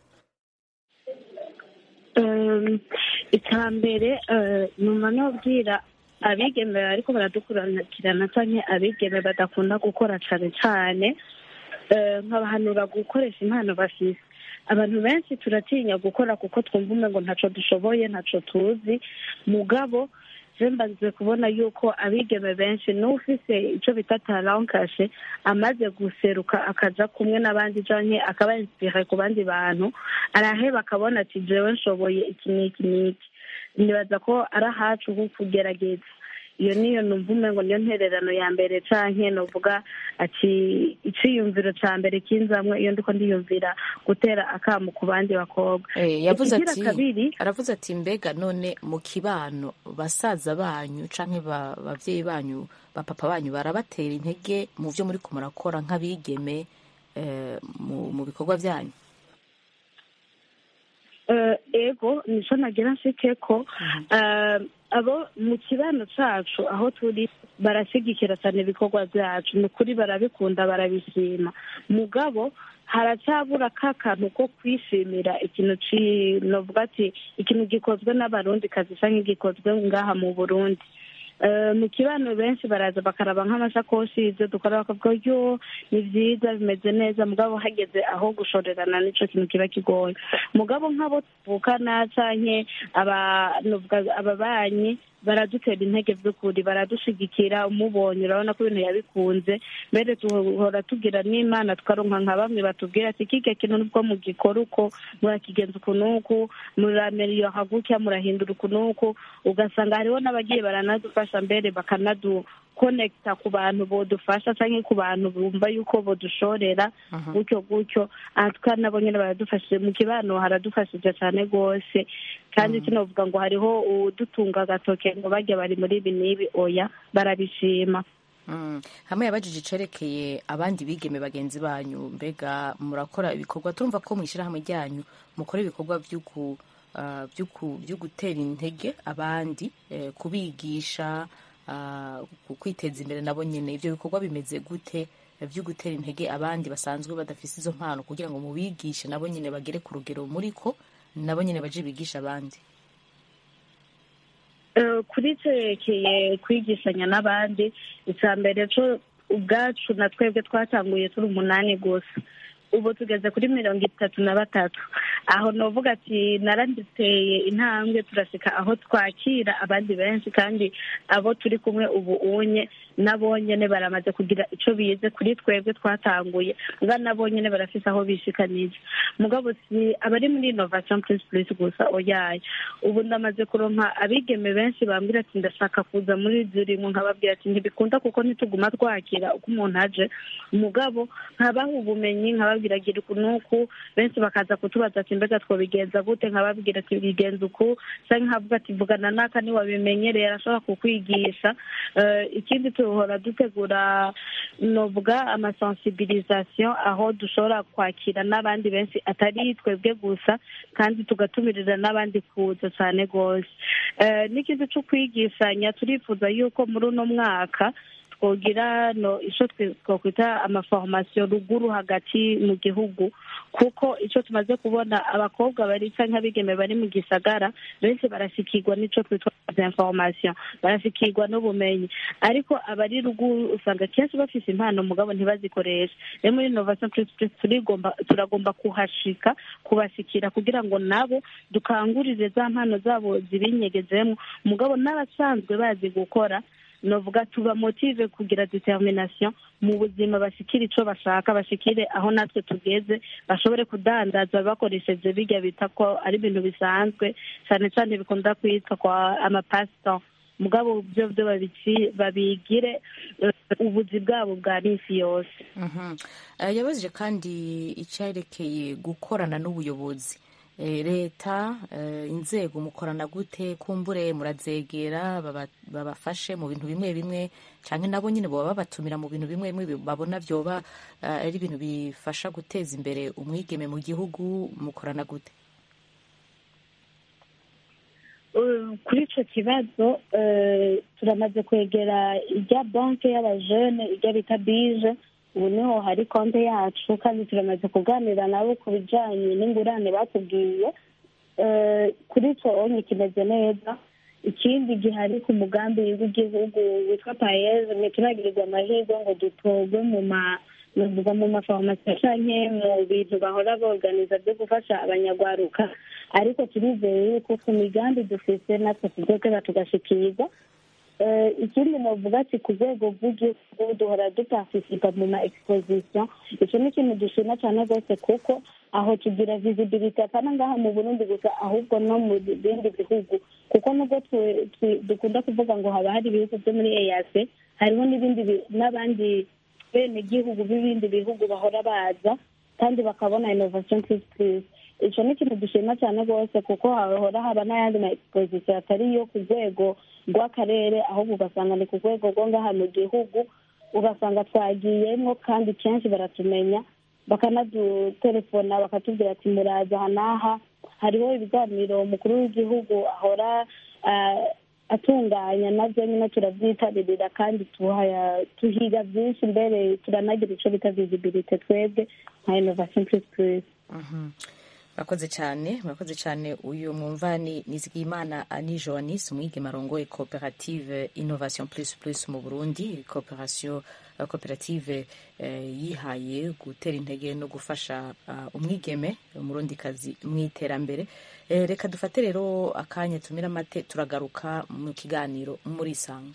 Um, icya mbere eh, nyuma nobwira abigeme ariko baradukurikirana cyangwa abigeme badakunda gukora cyane cyane eh, nkabahanura gukoresha impano bafise abantu benshi turatinya gukora kuko twumva umengo ntaco dushoboye ntaco tuzi mugabo je mbanze kubona yuko abigeme benshi n'ufise ico bita talankashe amaze guseruka akaja kumwe n'abandi canke akaba inspire ku bandi bantu araheba akabona ati jewe nshoboye iki n'iki n'iki nibaza ko ari ahacu ho kugerageza iyo niyo numva umengo niyo ntererano ya mbere canke novuga ati iciyumviro ca mbere kinzamwe iyo ndiko ndiyumvira gutera akamu ku bandi bakobwa Eh, yavuze Ikigira ati kabiri aravuze ati mbega none mu kibano basaza banyu canke ba- bavyeyi banyu bapapa banyu barabatera intege mu vyo muri murakora nk'abigeme eh, mu, mu bikorwa vyanyu Eh, ego nico nagira nshike ko eh, abo mu kibano cacu aho turi barashigikira cyane ibikorwa vyacu ni ukuri barabikunda barabishima mugabo haracyabura ka kantu ko kwishimira ikintu ci novuga ati ikintu gikozwe n'abarundi kazi canke gikozwe ngaha mu burundi Eh, mu kibano benshi baraza bakaraba nk'amashakoshi ibyo dukora bakavuga yo ni byiza bimeze neza mugabo hageze aho gushorerana nico kintu kiba kigoye mugabo nk'abo tuvukana canke aba novuga ababanyi baradutera intege by'ukuri baradushigikira umubonye urabona ko ibintu yabikunze mbere duhora tugira n'imana tukaronka nka bamwe batubwira ati kike kintu nubwo mugikora uko murakigenza uku n'uku murameriyoha gutya murahindura uku n'uku ugasanga hariho n'abagiye baranadufasha mbere bakanadu konekita ku bantu bodufasha cyangwa ku bantu bumva yuko bodushorera gutyo gutyo aha tukaba nabo nyine baradufashije mu kibano haradufashije cyane rwose kandi sinavuga ngo hariho udutunga agatoke ngo bajya bari muri ibi n'ibi oya barabishima Mm. hamwe yabajije icerekeye abandi bigeme bagenzi banyu mbega murakora ibikorwa turumva ko mu ishyirahamwe ryanyu mukora ibikorwa by'uku ah, by'uku- byo gutera intege abandi eh, kubigisha ah, ku- kwiteza imbere nabo nyine ibyo bikorwa bimeze gute eh, byo gutera intege abandi basanzwe badafise izo mpano kugira ngo mubigishe nabo nyine bagere ku rugero muri ko nabo nyine baje bigisha abandi Eh, kuri cerekeye kwigishanya n'abandi icya mbere cyo ubwacu na twebwe twatanguye turi umunani gusa ubu tugeze kuri mirongo itatu na batatu aho novuga ati naranditeye intambwe turasika aho twakira abandi benshi kandi abo turi kumwe ubu unye nabo nyene baramaze kugira ico bize kuri twebwe twatanguye nga nabo nyene barafise aho bishikanije mugabo si abari muri innovation plus plus gusa oyaye ubu ndamaze kuronka abigeme benshi bambwira ati ndashaka kuza muri zirimo nkababwira ati ntibikunda kuko ntituguma twakira uko umuntu aje mugabo nkabaha ubumenyi nkababwira gira uku n'uku benshi bakaza kutubaza ati mbega twobigenza gute nkababwira ati bigenza uku canke nkavuga ati vugana n'aka niwabimenyereye arashobora kukwigisha Eh, ikindi tuhora dutegura novuga amasensibilisation aho dushobora kwakira n'abandi benshi atari twebwe gusa kandi tugatumirira n'abandi kuza cyane rwose Eh, n'ikindi cyo kwigishanya turifuza yuko muri uno mwaka twogira no ico twe- twokwita amaformation ruguru hagati mu gihugu kuko ico tumaze kubona abakobwa bari canke abigeme bari mu gisagara benshi barashikirwa n'ico twitwa information barashikirwa n'ubumenyi ariko abari ruguru usanga kenshi bafise impano mugabo ntibazikoreshe rero muri innovation plus plus turigomba turagomba kuhashika kubashikira kugira ngo nabo dukangurire za mpano zabo zibinyegezemo mugabo n'abasanzwe bazi gukora novuga tuba motive kugira determination mu buzima bashikire ico bashaka bashikire aho natwe tugeze bashobore kudandaza bakoresheje birya bita ko ari ibintu bisanzwe cyane cyane bikunda kwitwa kwa amapasito mugabo byo byo babici- babigire eh, ubuzi bwabo bwa minsi yose Mhm. Eh, yabajije kandi icyerekeye gukorana n'ubuyobozi Eh, leta eh, inzego mukorana gute kumbure murazegera baba- babafashe mu bintu bimwe bimwe cyangwa nabo nyine baba babatumira mu bintu bimwe bimwe babona byoba eh, ari ibintu bifasha guteza imbere umwigeme mu gihugu mukorana gute Uh, kuri ico kibazo eh, turamaze kwegera irya banke y'abajene irya bita bije ubu niho hari konte yacu kandi turamaze kuganira nabo ku bijanye n'ingurane batubwiye Eh, kuri ico onye kimeze neza ikindi gihari ku mugambi w'igihugu witwa payeze ntituragirirwa amahirwe ngo dutorwe mu ma navuga mu mafarumasi canke mu bintu bahora boganiza byo gufasha abanyagwaruka ariko turizeye yuko ku migambi dufise natwe tuzokera tugashikirwa Eh, ikindi novuga ati ku rwego rw'igihugu duhora duparticipa mu ma exposition ico ni ikintu dushima cyane rwose kuko aho tugira visibility apana ngaha mu burundi gusa ahubwo no mu bindi bihugu kuko nubwo twe- twe- dukunda kuvuga ngo haba hari ibihugu byo muri eac hariho n'ibindi bi- n'abandi bene gihugu b'ibindi bihugu bahora baza kandi bakabona innovation plus plus ico ni ikintu dushima cyane rwose kuko hahora haba n'ayandi ma exposition atari yo ku rwego rw'akarere ahubwo ugasanga ni ku rwego rwo ngaha mu gihugu ugasanga twagiyemo kandi kenshi baratumenya bakanadutelefona bakatubwira ati muraza aha n'aha hariho ibiganiro umukuru w'igihugu ahora ah, atunganya nabyo nyine turabyitabirira kandi tuhaya- tuhiga byinshi mbere turanagira icyo bita visibility twebwe nka innovation plus plus Mhm. murakoze cyane murakoze cyane uyu mwumva ni nizigiyimana ani joanis umwigeme arongoye koperative innovation plus plus mu burundi cooperation eh, koperative eh, yihaye gutera intege no gufasha ah, umwigeme umurundikazi mu iterambere Eh, reka dufate rero akanya tumira amate turagaruka mu kiganiro muri isanga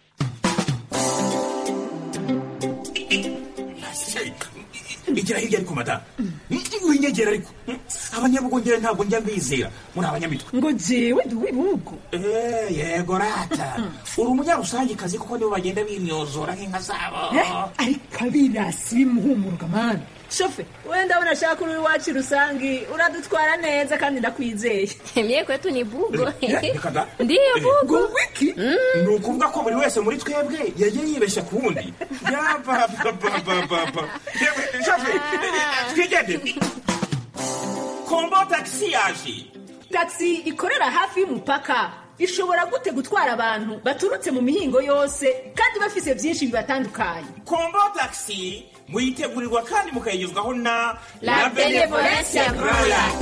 igira hirya ariko madamu winyegera ariko abanyabugongera ntabwo njya mbizera muri abanyamitwe ngo jewe ndi uw'ibihugu Eh, yego rata uri umunyarusangikazi kuko nibo bagenda bimyozora nk'inka zabo Eh, ariko abirasi bimuhumuruka mani shofe wenda abona ashaka uri iwacu rusangi uradutwara neza kandi ndakwizeye mie kwetu ni bugo reka da ndiyo bugo wiki ni ukuvuga ko buri wese muri twebwe yagiye yibeshya ku wundi yapapapapapa shafe twigendere kombo tagisi yaje tagisi ikorera hafi y'umupaka ishobora gute gutwara abantu baturutse mu mihingo yose kandi bafise byinshi bibatandukanye kombo tagisi muyitegurirwa kandi mukayigezwaho na La Benevolencia Royal.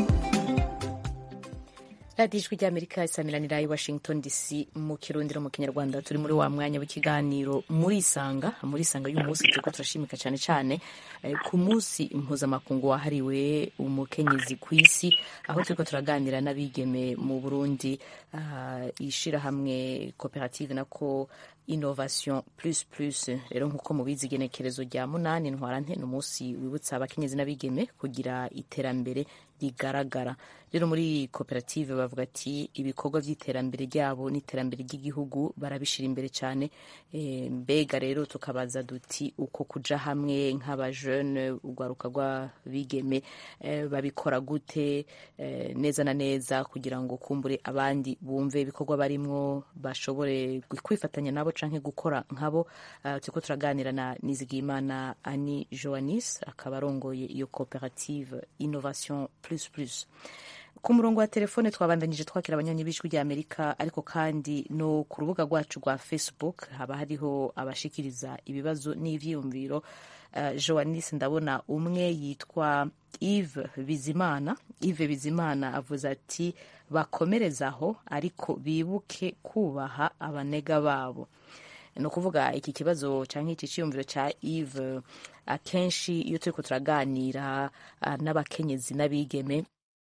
radiyo ijwi ry'amerika isamiranira i washington dc mu kirundiro mu kinyarwanda turi muri wa mwanya w'ikiganiro muri isanga muri isanga y'uyu munsi turiko turashimika cyane cyane eh, ku munsi mpuzamakungu wahariwe umukenyezi ku isi aho turiko turaganira n'abigeme mu burundi uh, ishirahamwe koperative nako innovation plus plus rero nk'uko mubizi igenekerezo rya munani ntwarante ni umunsi wibutsa abakenyezi n'abigeme kugira iterambere rigaragara rero muri koperative bavuga ati ibikorwa by'iterambere ryabo n'iterambere ry'igihugu barabishira imbere cyane e, mbega rero tukabaza duti uko kuja hamwe nk'abajene urwaruka rw'abigeme e, babikora gute e, neza na neza kugira ngo kumbure abandi bumve ibikorwa barimwo bashobore kwifatanya nabo canke gukora nkabo uh, turiko turaganira na Nizigimana Ani Joanis akaba arongoye iyo koperative Innovation plus plus ku murongo wa telefone twabandanyije twakira abanywanyi b'ijwi rya amerika ariko kandi no ku rubuga rwacu rwa facebook haba hariho abashikiriza ibibazo n'ivyiyumviro uh, joanis ndabona umwe yitwa eve bizimana eve bizimana avuze ati bakomerezaho ariko bibuke kubaha abanega babo ni ukuvuga iki kibazo cyangwa iki cyiyumviro cya eve akenshi iyo turiko turaganira uh, n'abakenyezi n'abigeme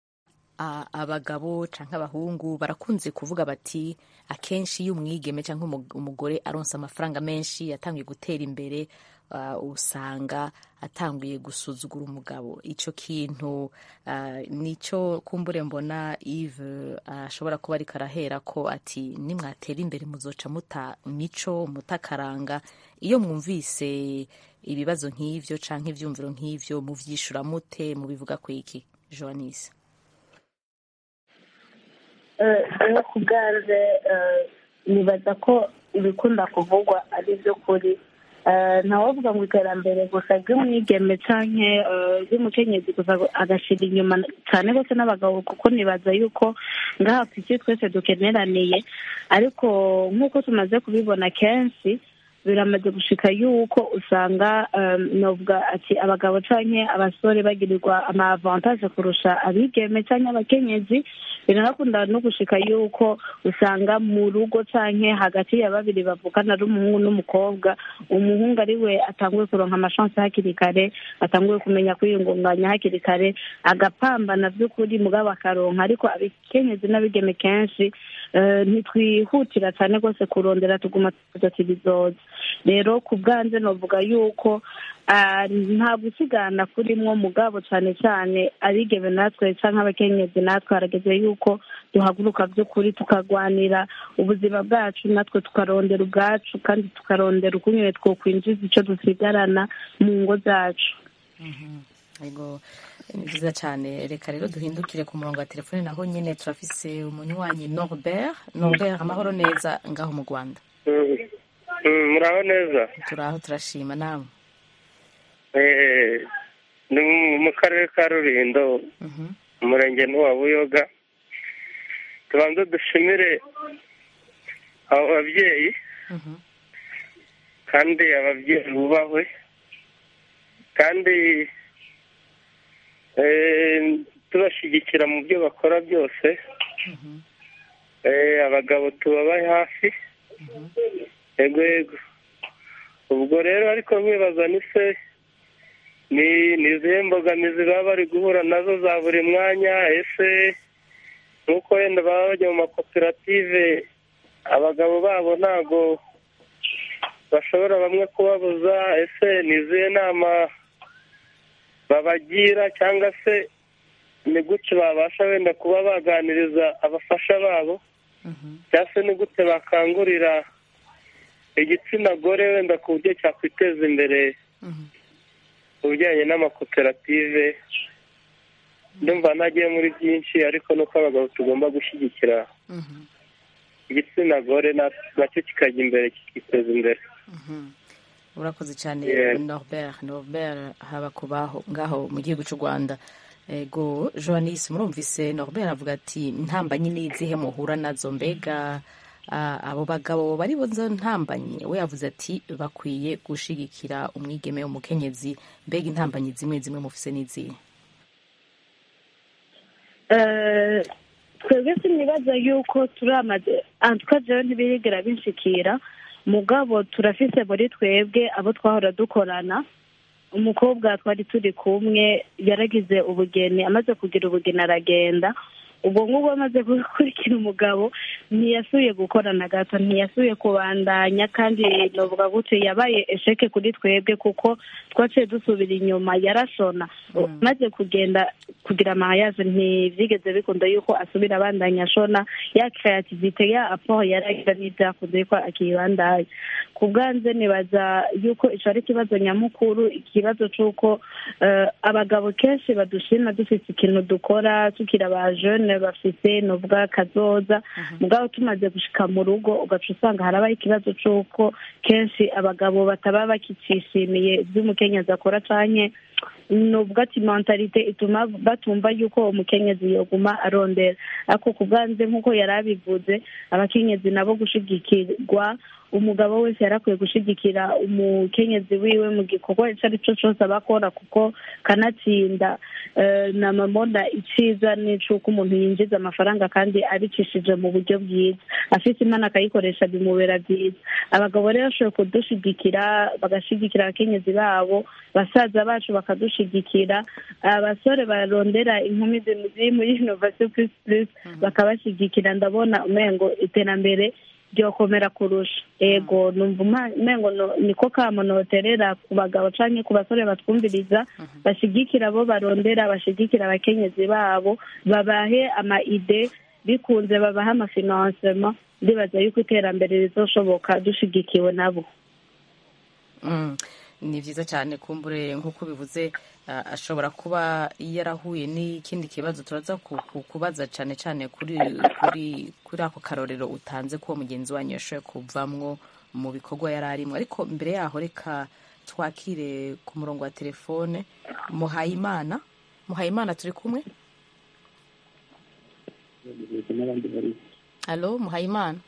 abagabo cyangwa abahungu barakunze kuvuga bati akenshi iyo umwigeme cyangwa umugore aronsa amafaranga menshi yatangiye gutera imbere usanga atanguye gusuzugura umugabo icyo kintu nicyo kumbure mbona Yves ashobora kuba ariko arahera ko ati nimwatera imbere muzoca muta mico mutakaranga iyo mwumvise ibibazo nk'ibyo cyangwa ibyumviro nk'ibyo mubyishura mute mubivuga ku iki joanise iyo ku bwanze nibaza ko ibikunda kuvugwa ari byo kuri ntawavuga ngo iterambere gusa ry'umwigeme cyangwa ry'umukenyezi gusa agashyira inyuma cyane rwose n'abagabo kuko nibaza yuko ngaha ku isi twese dukeneraniye ariko nk'uko tumaze kubibona kenshi biramaze gushika yuko usanga novuga ati abagabo canke abasore bagirirwa ama avantage kurusha abigeme canke abakenyezi biranakunda no gushika yuko usanga mu rugo canke hagati ya babiri bavukana ari umuhungu n'umukobwa umuhungu ari we atanguye kuronka amashansi hakiri kare atanguye kumenya kwiyungunganya hakiri kare agapambana vy'ukuri mugabo akaronka ariko abakenyezi n'abigeme kenshi ntitwihutira cyane rwose kurondera tuguma tuvuga ati bizoza rero ku bwanze novuga yuko nta gusigana kurimwo mugabo cyane cyane abigeme natwe cyangwa abakenyezi natwe harageze yuko duhaguruka by'ukuri tukarwanira ubuzima bwacu natwe tukarondera ubwacu kandi tukarondera ukuntu twokwinjiza icyo dusigarana mu ngo zacu ni byiza cyane reka rero duhindukire ku murongo wa telefone naho nyine turafise umunywanyi norbert norbert amahoro neza ngaho mu rwanda muraho neza turaho turashima nawe ni mu karere ka rurindo umurenge n'uwa buyoga tubanza dushimire abo babyeyi kandi ababyeyi bubahwe kandi tubashyigikira mu byo bakora byose abagabo tubabaye hafi yego yego ubwo rero ariko nkibaza ni se ni izihe mbogamizi baba bari guhura nazo za buri mwanya ese nk'uko wenda baba bajya mu makoperative abagabo babo ntabwo bashobora bamwe kubabuza ese ni izihe nama babagira cyangwa se ni gute babasha wenda kuba baganiriza abafasha babo cyangwa se ni gute bakangurira igitsina gore wenda ku buryo cyakwiteza imbere mu bijyanye n'amakoperative ndumva ntagiye muri byinshi ariko nuko abagabo tugomba gushyigikira igitsina gore na- nacyo kikajya imbere kikiteza imbere urakoze cyane Yeah. norbert norbert haba kubaho ngaho mu gihugu cy'u rwanda ego joannis murumvise norbert avuga ati ntambanyi ni izihe muhura nazo mbega ah, abo bagabo bari boza ntambanyi we yavuze ati bakwiye gushigikira umwigeme umukenyezi mbega intambanyi zimwe zimwe mufise n'izihe Eh, twebwe sinibaza yuko turamaze antuka jewe ntibirigera binshikira mugabo turafise muri twebwe abo twahora dukorana umukobwa twari turi kumwe yaragize ubugeni amaze kugira ubugeni aragenda ubwo ngubwo amaze gukurikira umugabo ntiyasubiye gukora na gato ntiyasubiye kubandanya kandi novuga gutyo yabaye esheke kuri twebwe kuko twaciye dusubira inyuma yarashona maze kugenda kugira amahayaje ntibyigeze bikunda yuko asubira abandanya ashona ya kreativite ya aporo yaragira n'ibyakunze yuko akibandanya ku bwanze nibaza yuko ico ari ikibazo nyamukuru ikibazo c'uko eh, abagabo kenshi badushima dufise ikintu dukora tukiri aba jeune bafise novuga kazoza mugabo tumaze gushika mu rugo ugaca usanga harabaho ikibazo c'uko kenshi abagabo bataba bakicishimiye ivy'umukenyezi akora canke nubwo ati mentalite ituma batumva yuko umukenyezi yoguma arondera ariko ku bwanze nk'uko yari abivuze abakenyezi nabo gushigikirwa umugabo wese yarakwiye gushigikira umukenyezi wiwe mu gikorwa icyo ari cyo cyose aba akora kuko kanatsinda eh, na mamona iciza n'icuko umuntu yinjiza amafaranga kandi abicishije mu buryo bwiza afite imana akayikoresha bimubera byiza abagabo rero bashoboye kudushigikira bagashigikira abakenyezi babo basaza bacu bakadushigikira abasore barondera inkumi ziri muri innovation plus plus bakabashigikira ndabona umengo iterambere ryokomera kurusha ego numva uma- umengo no- niko kamo noterera ku bagabo canke ku basore batwumviriza bashigikira abo barondera bashigikira abakenyezi babo babahe ama ide bikunze babahe amafinansema ndibaza yuko iterambere rizoshoboka dushigikiwe nabo Mm, ni byiza cyane kumbure nk'uko bivuze ah, ashobora kuba yarahuye n'ikindi kibazo turaza ku- ku- kubaza cyane cyane kuri kuri kuri ako karorero utanze ko mugenzi wanyu yashoboye kuvamwo mu bikorwa yari arimo ariko mbere yaho reka twakire ku murongo wa telefone muhayimana muhayimana turi kumwe halo muhayimana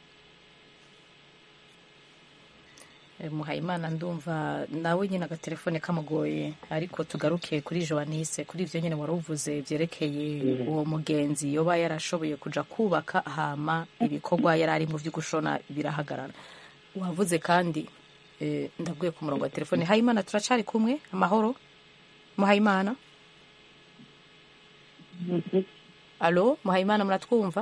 Eh, muhayimana ndumva nawe nyine agatelefone kamugoye ariko tugaruke kuri joanise kuri ibyo nyine wari uvuze byerekeye uwo mugenzi yoba yarashoboye kuja kubaka hama ibikorwa yari ari mu byo gushona birahagarara wavuze kandi eh, ndabwiye ku murongo wa telefone hayimana turacari kumwe amahoro muhayimana alo muhayimana muratwumva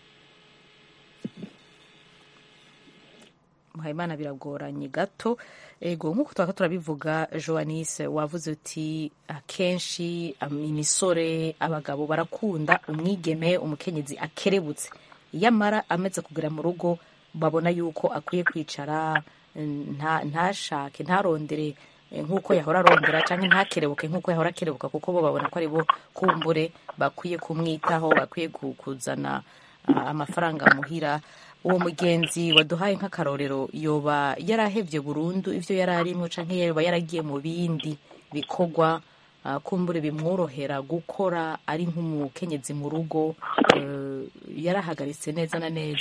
muhayimana biragoranye gato ego nk'uko twaka turabivuga joanise wavuze uti akenshi am- imisore abagabo barakunda umwigeme umukenyezi akerebutse yamara amaze kugera mu rugo babona yuko akwiye kwicara nta- ntashake ntarondere eh, nk'uko yahora arondera cyangwa ntakerebuke nk'uko yahora akerebuka kuko bo babona ko ari bo kumbure bakwiye kumwitaho bakwiye ku- kuzana ah, amafaranga muhira uwo mugenzi waduhaye nk'akarorero yoba yarahevye burundu ivyo yari arimwo canke yoba yaragiye mu bindi bikorwa ah, kumbure bimworohera gukora ari nk'umukenyezi mu rugo eh, yarahagaritse neza na neza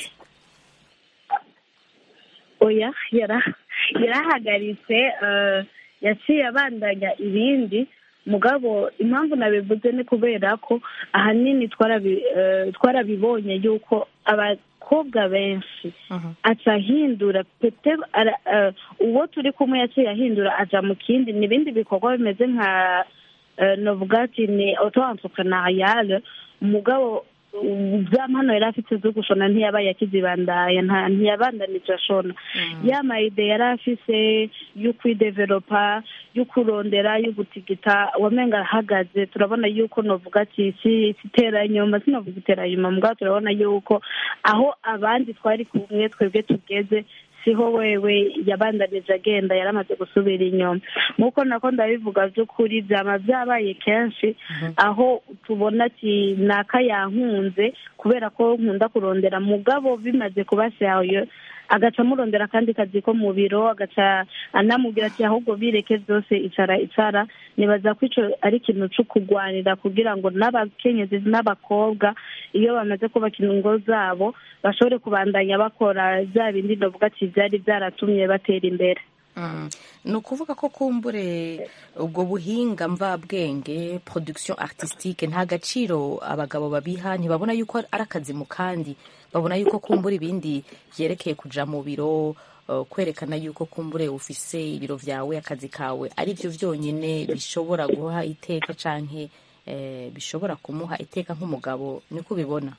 oya yara- yarahagaritse eh, yaciye abandanya ibindi mugabo impamvu nabivuze ni kubera ko ahanini twarabi- eh, twarabibonye yuko abakobwa benshi aca ahindura pete ara- eh, uwo turi kumwe yaciye ahindura aja mu kindi ni ibindi bikorwa bimeze nka eh, novuga ati ni auto entrepreneuriale mugabo za mpano yari afite zo gushona ntiyabaye akizibandaya nta- ntiyabandanije ashona ya mayide yari afise yo kwidevelopa yo kurondera yo gutigita wamenga ahagaze turabona yuko novuga ati si si itera inyuma sinovuga itera inyuma mugabo turabona yuko aho abandi twari kumwe twebwe tugeze siho wewe yabandanije agenda yaramaze gusubira inyuma nk'uko nako ndabivuga by'ukuri byaba byabaye kenshi aho tubona ati naka yankunze kubera ko nkunda kurondera mugabo bimaze kuba shayo agaca amurondera akandi kazi ko mu biro agaca anamubwira ati ahubwo bireke byose icara icara nibaza ko icyo ari ikintu cyo kurwanira kugira ngo n'abakenyezi n'abakobwa iyo bamaze kubaka ingo zabo bashobore kubandanya bakora bya bindi ndavuga ati byari byaratumye batera imbere Mm. ni ukuvuga ko kumbure ubwo buhinga mvabwenge production artistique nta gaciro abagabo babiha ntibabona yuko ari akazi mu kandi babona yuko kumbura ibindi byerekeye kuja mu biro uh, kwerekana yuko kumbure ufise ibiro vyawe akazi kawe ari byo vyonyene bishobora guha iteka canke eh, bishobora kumuha iteka nk'umugabo niko ubibona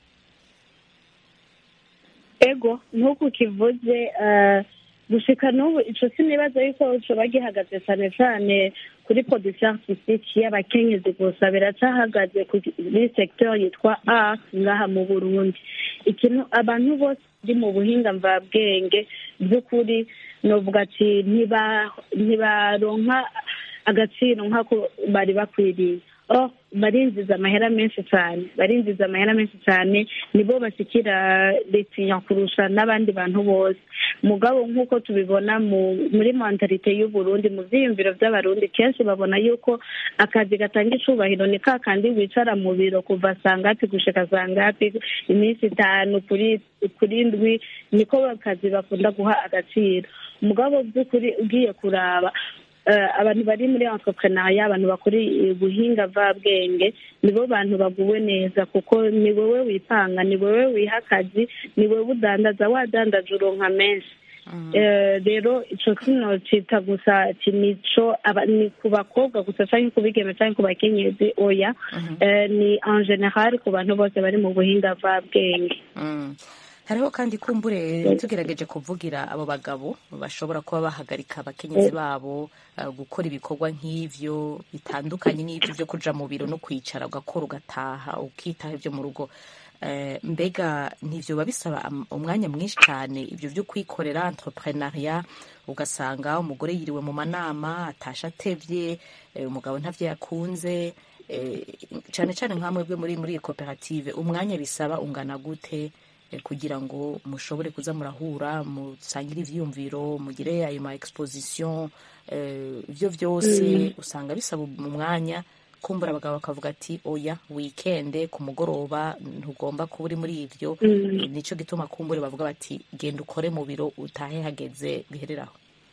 ego nk'uko kivuze eh, gushika n'ubu ico sinibaza yuko coba gihagaze cane cane kuri production artistique y'abakenyezi gusa biracahagaze kuri secteur yitwa art ngaha mu burundi ikintu abantu bose bari mu buhinga mvabwenge by'ukuri novuga ati ntiba- ntibaronka agaciro nk'ako bari bakwiriye oh barinjiza amahera menshi cyane barinjiza amahera menshi cyane nibo bashyikira leta kurusha n'abandi bantu bose mugabo nk'uko tubibona mu muri mentalite y'uburundi mu byiyumviro by'abarundi kenshi babona yuko akazi gatanga icubahiro ni ka kandi wicara mu biro kuva saa ngapi gushika saa ngapi iminsi itanu kuri kuri ndwi niko akazi bakunda guha agaciro mugabo by'ukuri ugiye kuraba eh, abantu bari muri entrepreneuria abantu bakora ubuhinga mvabwenge nibo bantu baguwe neza kuko ni wowe wipanga ni wowe wiha akazi ni wowe udandaza wadandaje uronka menshi Eh, rero ico kino cita gusa ati nico aba- ni ku bakobwa gusa canke ku bigeme canke ku bakenyezi oya Eh, ni en general ku bantu bose bari mu buhinga mvabwenge Mm. hariho kandi kumbure tugerageje kuvugira abo bagabo bashobora kuba bahagarika abakenyezi babo uh, gukora ibikorwa nk'ivyo bitandukanye n'ivyo vyo kuja mu biro no kwicara ugakora ugataha ukitaha ivyo mu rugo Eh, mbega ntivyo biba bisaba am- umwanya mwinshi cyane ivyo vyo kwikorera entrepreneuria ugasanga umugore yiriwe mu manama atasha atevye eh, umugabo ntavyo yakunze eh, cyane cyane nka mwebwe muri muri iyi koperative umwanya bisaba ungana gute eh, kugira ngo mushobore kuza murahura musangire ivyiyumviro mugire ayo ma exposition eh, ivyo vyose usanga bisaba umwanya kumbura abagabo bakavuga ati oya wikende ku mugoroba ntugomba kuba uri muri ivyo Mm. Eh, nico gituma kumbure bavuga bati genda ukore mu biro utahe hageze bihereraho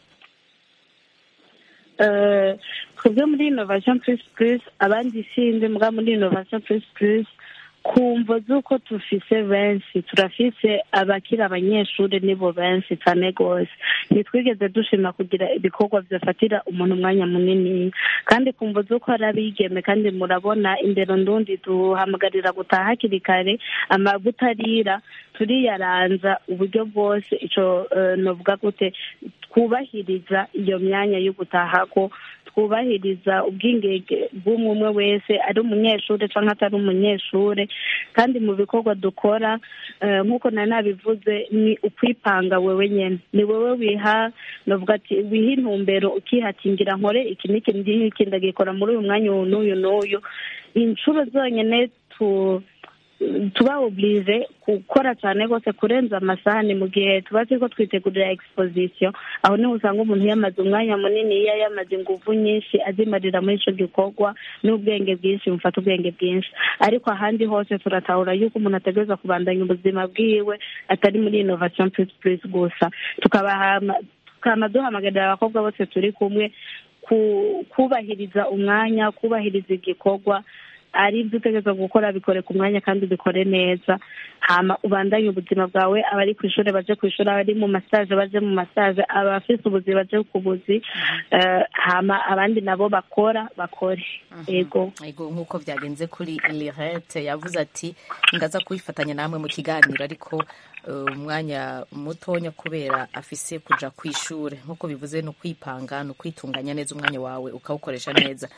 Eh, twebwe muri innovation plus plus abandi sindi mbwa muri innovation plus plus kumva z'uko tufise benshi turafise abakiri abanyeshuri nibo benshi cyane rwose ntitwigeze dushima kugira ibikorwa byafatira umuntu umwanya munini kandi kumva z'uko ari abigeme kandi murabona indero ndundi duhamagarira gutaha hakiri kare amavuta arira turiyaranza uburyo bwose ico eh, novuga gute twubahiriza iyo myanya yo gutaha ko twubahiriza ubwingenge bw'umwe umwe wese ari umunyeshuri cyangwa atari umunyeshuri kandi mu bikorwa dukora eh, nk'uko nari nabivuze ni ukwipanga wewe nyene ni wowe wiha novuga ati wiha intumbero ukihatingira nkore iki n'iki n'iki ndagikora muri uyu mwanya uyu n'uyu n'uyu inshuro zonyine tu tuba oblige gukora cyane rwose kurenza amasaha ni mu gihe tuba turiko twitegurira exposition aho niho usanga umuntu yamaze umwanya munini iyo yamaze inguvu nyinshi azimarira muri ico gikorwa n'ubwenge bwinshi bufata ubwenge bwinshi ariko ahandi hose turatahura yuko umuntu ategereza kubandanya ubuzima bwiwe atari muri innovation plus plus gusa tukabahama tukama duhamagarira abakobwa bose turi kumwe ku- kubahiriza umwanya kubahiriza igikorwa ari ibyo utegereza gukora bikore ku mwanya kandi ubikore neza hama ubandanye ubuzima bwawe abari ku ishuri baje ku ishuri abari mu masaje baje mu masaje abafise ubuzi baje ku buzi eh, hama abandi nabo bakora bakore yego Ego nk'uko byagenze kuri Lirette yavuze ati ngaza kubifatanya namwe mu kiganiro ariko eh, umwanya mutonya kubera afise kuja ku ishure nk'uko bivuze ni ukwipanga ni ukwitunganya neza umwanya wawe ukawukoresha neza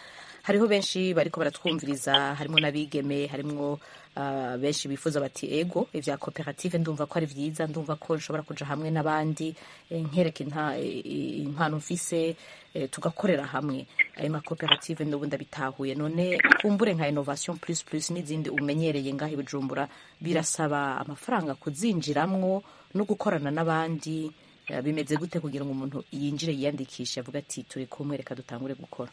hariho benshi bariko baratwumviriza harimo n'abigeme harimo uh, benshi bifuza bati ego ivya koperative ndumva ko ari vyiza ndumva ko nshobora kuja hamwe n'abandi eh, nkereka inta- eh, impano mfise eh, tugakorera hamwe ayo makoperative ndubu ndabitahuye none kumbure nka innovation plus plus n'izindi umenyereye ngaho i bujumbura birasaba amafaranga kuzinjiramwo no gukorana n'abandi eh, bimeze gute kugira ngo umuntu yinjire yiyandikishe avuga ati turi kumwe reka dutangure gukora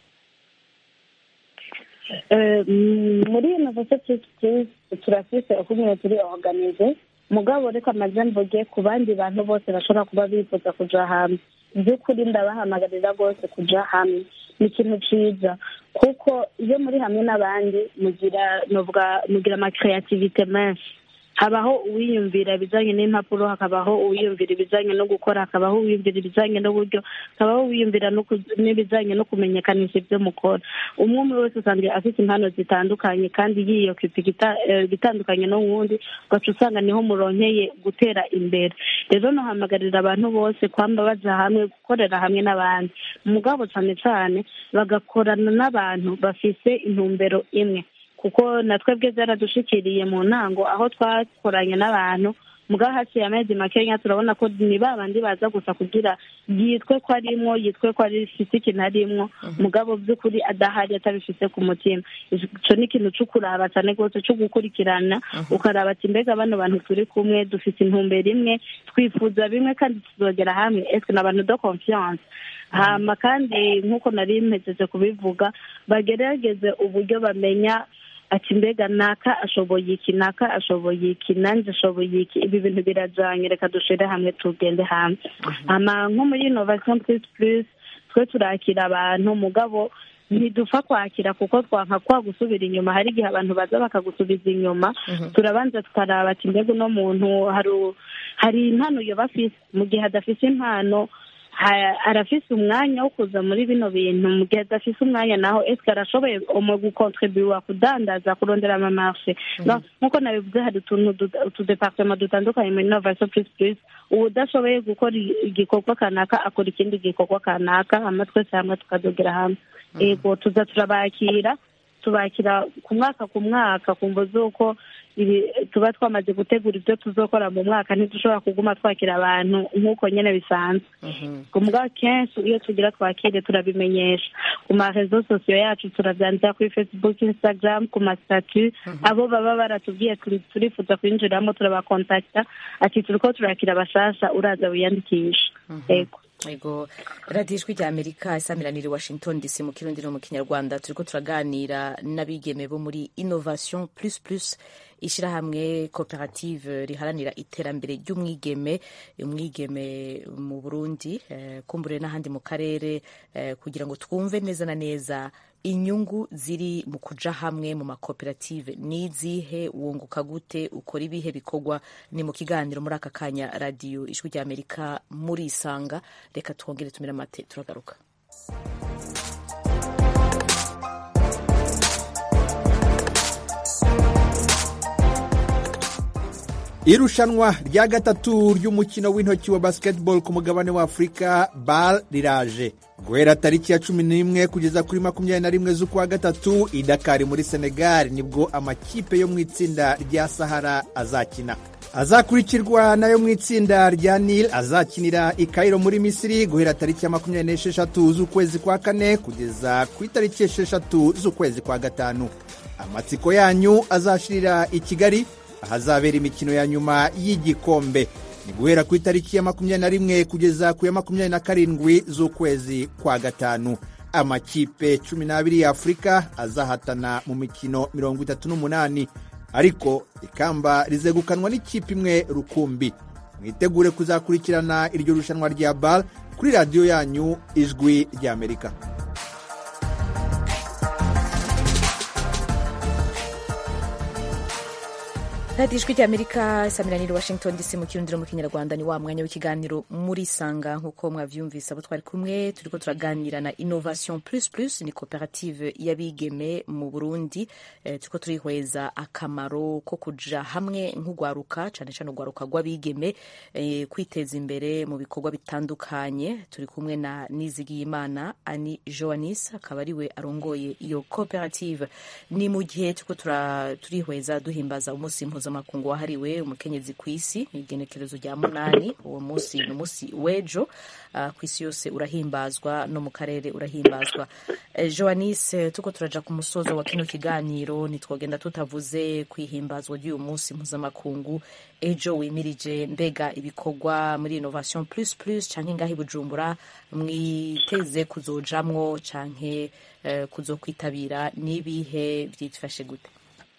Eh, mm, muri innovation plus turafise ukuntu turi organize mugabo reka amaze mvuge ku bandi bantu bose bashobora kuba bifuza kuja hamwe by'ukuri ndabahamagarira rwose kuja hamwe ni ikintu ciza kuko iyo muri hamwe n'abandi mugira novuga mugira amakreativite menshi habaho uwiyumvira ibijanye n'impapuro hakabaho uwiyumvira ibijanye no gukora hakabaho uwiyumvira ibijanye n'uburyo hakabaho uwiyumvira no ku- n'ibijanye no kumenyekanisha ibyo mukora umwe umwe wese usanga afite impano zitandukanye kandi yiyokipa igita- eh, igitandukanye n'uwundi ugaca usanga niho muronkeye gutera imbere rero nohamagarira abantu bose kwamba baja hamwe gukorera hamwe n'abandi mugabo cane cane bagakorana n'abantu bafise intumbero imwe kuko na twebwe byaradushikiriye mu ntango aho twakoranye n'abantu mugabo haciye amezi makenya turabona ko ni ba bandi baza gusa kugira yitwe ko arimwo yitwe ko ari ifise ikintu arimwo mugabo by'ukuri adahari atabifise ku mutima ico ni ikintu co kuraba cane rwose co gukurikirana ukaraba ati mbega bano bantu turi kumwe dufise intumbero imwe twifuza bimwe kandi tuzogera hamwe eske ni abantu de confiance hama kandi nk'uko nari mpejeje kubivuga bagerageze uburyo bamenya ati mbega naka ashoboye iki naka ashoboye iki nanjye ashoboye iki ibi bintu birajanye reka dushire hamwe tugende hamwe hama nko muri innovation plus plus twe turakira abantu mugabo ntidupfa kwakira kuko twanka kwa gusubira inyuma hari igihe abantu baza bakagusubiza inyuma turabanza tukaraba ati mbega uno muntu hari hari impano yoba afise mu gihe adafise impano ha- arafise umwanya wo kuza muri bino bintu mu gihe adafise umwanya naho eske arashoboye mu gukontribuwa kudandaza kurondera amamarche No, nk'uko nabivuze hari utuntu duta- utudepartema dutandukanye muri innovation plus plus uwudashoboye gukora i- igikorwa kanaka akora ikindi gikorwa kanaka hama twese hamwe tukadogera hamwe ego tuza turabakira tubakira ku mwaka ku mwaka kumva z'uko ibi tuba twamaze gutegura ibyo tuzokora mu mwaka ntidushobora kuguma twakira abantu nk'uko nyine bisanzwe ku mugabo kenshi iyo tugira twakire turabimenyesha ku marezo sosiyo yacu turabyandika kuri facebook instagram ku masitatu abo baba baratubwiye turi- turifuza kwinjiramo turabakontakita ati turiko turakira abashasha uraza wiyandikisha ego ego radiyo ijwi rya amerika isamiraniye washington dc mu kirundi no mu kinyarwanda turiko turaganira n'abigeme bo muri innovation plus plus ishyirahamwe koperative riharanira iterambere ry'umwigeme umwigeme mu burundi eh, kumbure n'ahandi mu karere eh, kugira ngo twumve neza na neza inyungu ziri mu kuja hamwe mu makoperative nizihe wunguka gute ukora ibihe bikorwa ni mu kiganiro muri aka kanya radiyo ijwi rya amerika muri isanga reka twongere tumire amate turagaruka irushanwa rya gatatu ry'umukino w'intoki wa basketball ku mugabane wa afurika bal riraje guhera tariki ya cumi n'imwe kugeza kuri makumyabiri na rimwe z'ukwa gatatu i dakari muri senegal nibwo amakipe yo mu itsinda rya sahara azakina azakurikirwa nayo mu itsinda rya nil azakinira i kairo muri misiri guhera tariki ya makumyabiri n'esheshatu z'ukwezi kwa kane kugeza ku itariki esheshatu z'ukwezi kwa gatanu amatsiko yanyu azashirira i kigali ahazabera imikino ya nyuma y'igikombe ni guhera ku itariki ya makumyabiri na rimwe kugeza ku ya makumyabiri na karindwi z'ukwezi kwa gatanu amakipe cumi n'abiri ya afurika azahatana mu mikino mirongo itatu n'umunani ariko ikamba rizegukanwa n'ikipe imwe rukumbi mwitegure kuzakurikirana iryo rushanwa rya bal kuri radiyo yanyu ijwi ry'amerika radiyo ijwi ry'amerika isamiraniye washington dc mu kirundiro mu kinyarwanda ni wa mwanya w'ikiganiro muri sanga nk'uko mwavyumvise abo twari kumwe turiko turaganira na innovation plus plus ni koperative y'abigeme mu burundi eh, turiko turihweza akamaro ko kuja hamwe nk'ugwaruka cane cane ugwaruka rw'abigeme eh, kwiteza imbere mu bikorwa bitandukanye turi kumwe na nizigiyimana ani joanis akaba ariwe arongoye iyo koperative ni mu gihe turiko tura- turihweza duhimbaza umunsi mpuzamakungu wahariwe umukenyezi ku isi ni igenekerezo rya munani uwo munsi ni umunsi w'ejo ah, ku isi yose urahimbazwa no mu karere urahimbazwa Eh, joanis eh, tuko turaja ku musozo wa kino kiganiro ntitwogenda tutavuze kwihimbazwa ry'uyu munsi mpuzamakungu ejo wimirije mbega ibikorwa muri innovation plus plus canke ngaho i bujumbura mwiteze kuzojamwo canke eh, kuzokwitabira n'ibihe vyifashe gute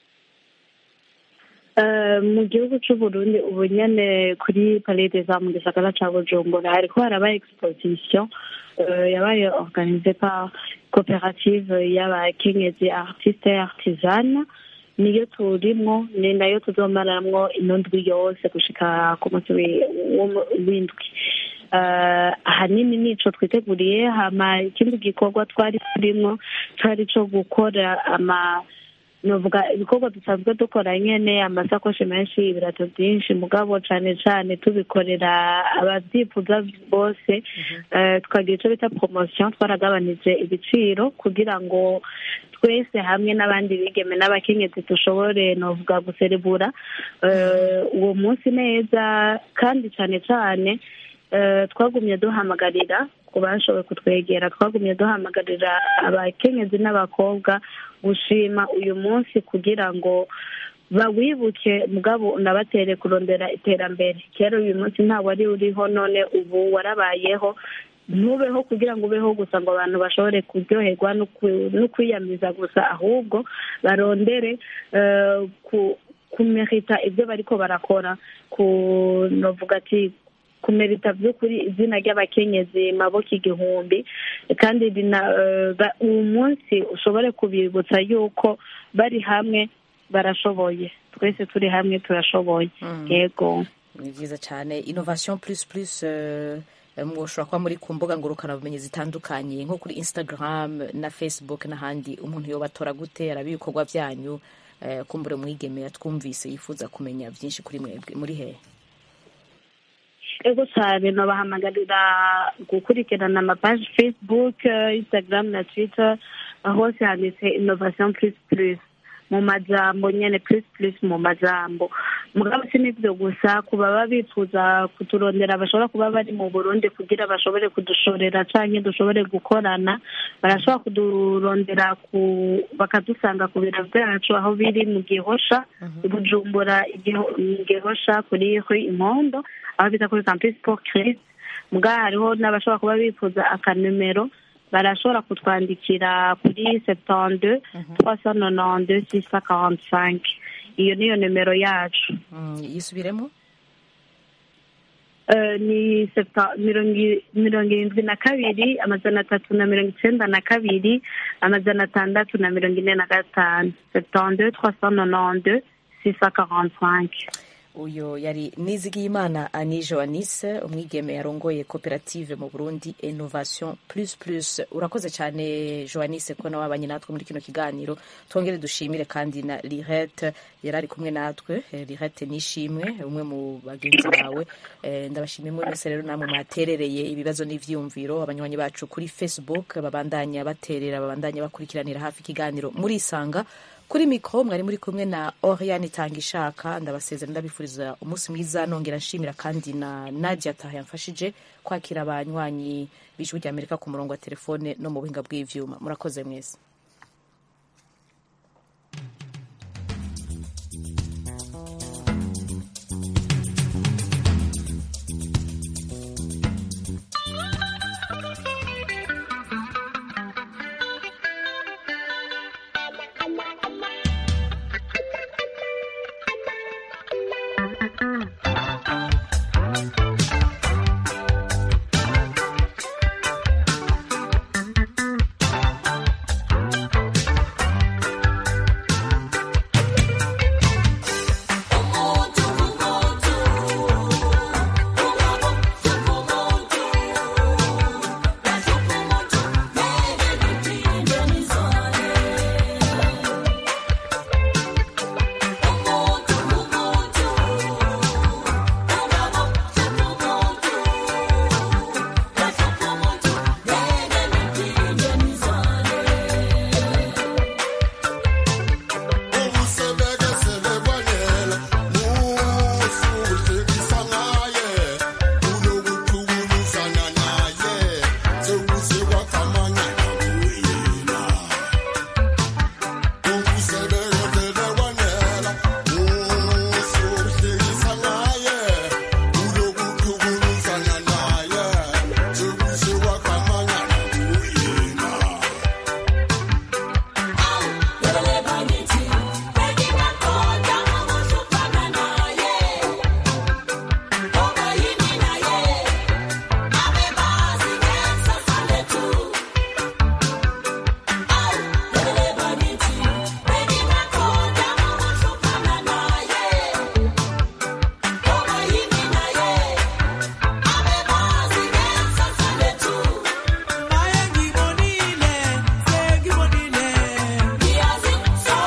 Eh, mu gihugu c'uburundi ubu nyene kuri palais des arts mu gisagara ca bujumbura hariko haraba exposition eh, yabaye organisée par koperative y'abakenyezi artiste et artisane niyo turimwo ni nayo tuzomaramwo ino ndwi yose gushika ku munsi wi- w'umu- w'indwi Eh, ahanini nico twiteguriye hama ikindi gikorwa twari turimwo cari co gukora ama novuga ibikorwa dusanzwe dukora nyene amasakoshi menshi ibirato byinshi mugabo cane cane tubikorera abavyifuza bose eh, tukagira ico bita promotion twaragabanije ibiciro kugira ngo twese hamwe n'abandi bigeme n'abakenyezi dushobore novuga guserebura eh, uwo munsi neza kandi cane cane eh, twagumye duhamagarira ku bashoboye kutwegera twagumye duhamagarira abakenyezi n'abakobwa gushima uyu munsi kugira ngo bawibuke mugabo unabatere kurondera iterambere kera uyu munsi nta wari uriho none ubu warabayeho ntubeho kugira ngo ubeho gusa ngo abantu bashobore kuryoherwa no ku- no kwiyamiza gusa ahubwo barondere eh, ku kumerita ibyo bariko barakora ku novuga ati kumerita by'ukuri izina ry'abakenyezi maboko igihumbi kandi rina eh, ba- uwo munsi ushobore kubibutsa yuko bari hamwe barashoboye twese turi hamwe turashoboye yego ni byiza cyane innovation plus plus eh, mwoshobora kuba muri ku mbuga ngurukanabumenyi zitandukanye nko kuri instagram na facebook n'ahandi umuntu yobatora gute araba ibikorwa byanyu eh, kumbure mwigeme yatwumvise yifuza kumenya byinshi kuri mwebwe muri hehe ego cyane nabahamagarira gukurikirana amapaji facebook eh, instagram na twitter aho hose handitse innovation plus plus mu majambo nyene plus plus mu majambo mugabo si n'ivyo gusa ku baba bifuza kuturondera bashobora kuba bari mu burundi kugira bashobore kudushorera canke dushobore gukorana barashobora kudurondera ku bakadusanga ku biro vyacu aho biri mu gihosha i bujumbura Igiho- mu gihosha kuri rue impondo aho bita kuri campus sport christ muga hariho n'abashobora kuba bifuza akanimero barashobora kutwandikira kuri septante trois cent nonante six cent quarante cinq iyo niyo nimero yacu Mm, yisubiremo Eh, ni septa- mirongo i- mirongo irindwi na kabiri amajana atatu na mirongo icenda na kabiri amajana atandatu na mirongo ine na gatanu septante trois cent nonante six cent quarante cinq uyo yari nizigiyimana ani joanise umwigeme yarongoye koperative mu burundi innovation plus plus urakoze cyane joanise ko nawe wabanye natwe muri kino kiganiro twongere dushimire kandi na lirete yari ari kumwe natwe Eh, lirete nishimwe umwe mu bagenzi bawe Eh, ndabashimiye mwe mwese rero namwe mwaterereye ibibazo n'ivyiyumviro abanywanyi bacu kuri facebook babandanya baterera babandanya bakurikiranira hafi ikiganiro murisanga kuri mikoro mwari muri kumwe na oriane itanga ishaka ndabasezera ndabifuriza umunsi mwiza nongera nshimira kandi na nadia taha yamfashije kwakira abanywanyi b'ijwi ry'amerika ku murongo wa telefone no mu buhinga bw'ivyuma murakoze mwese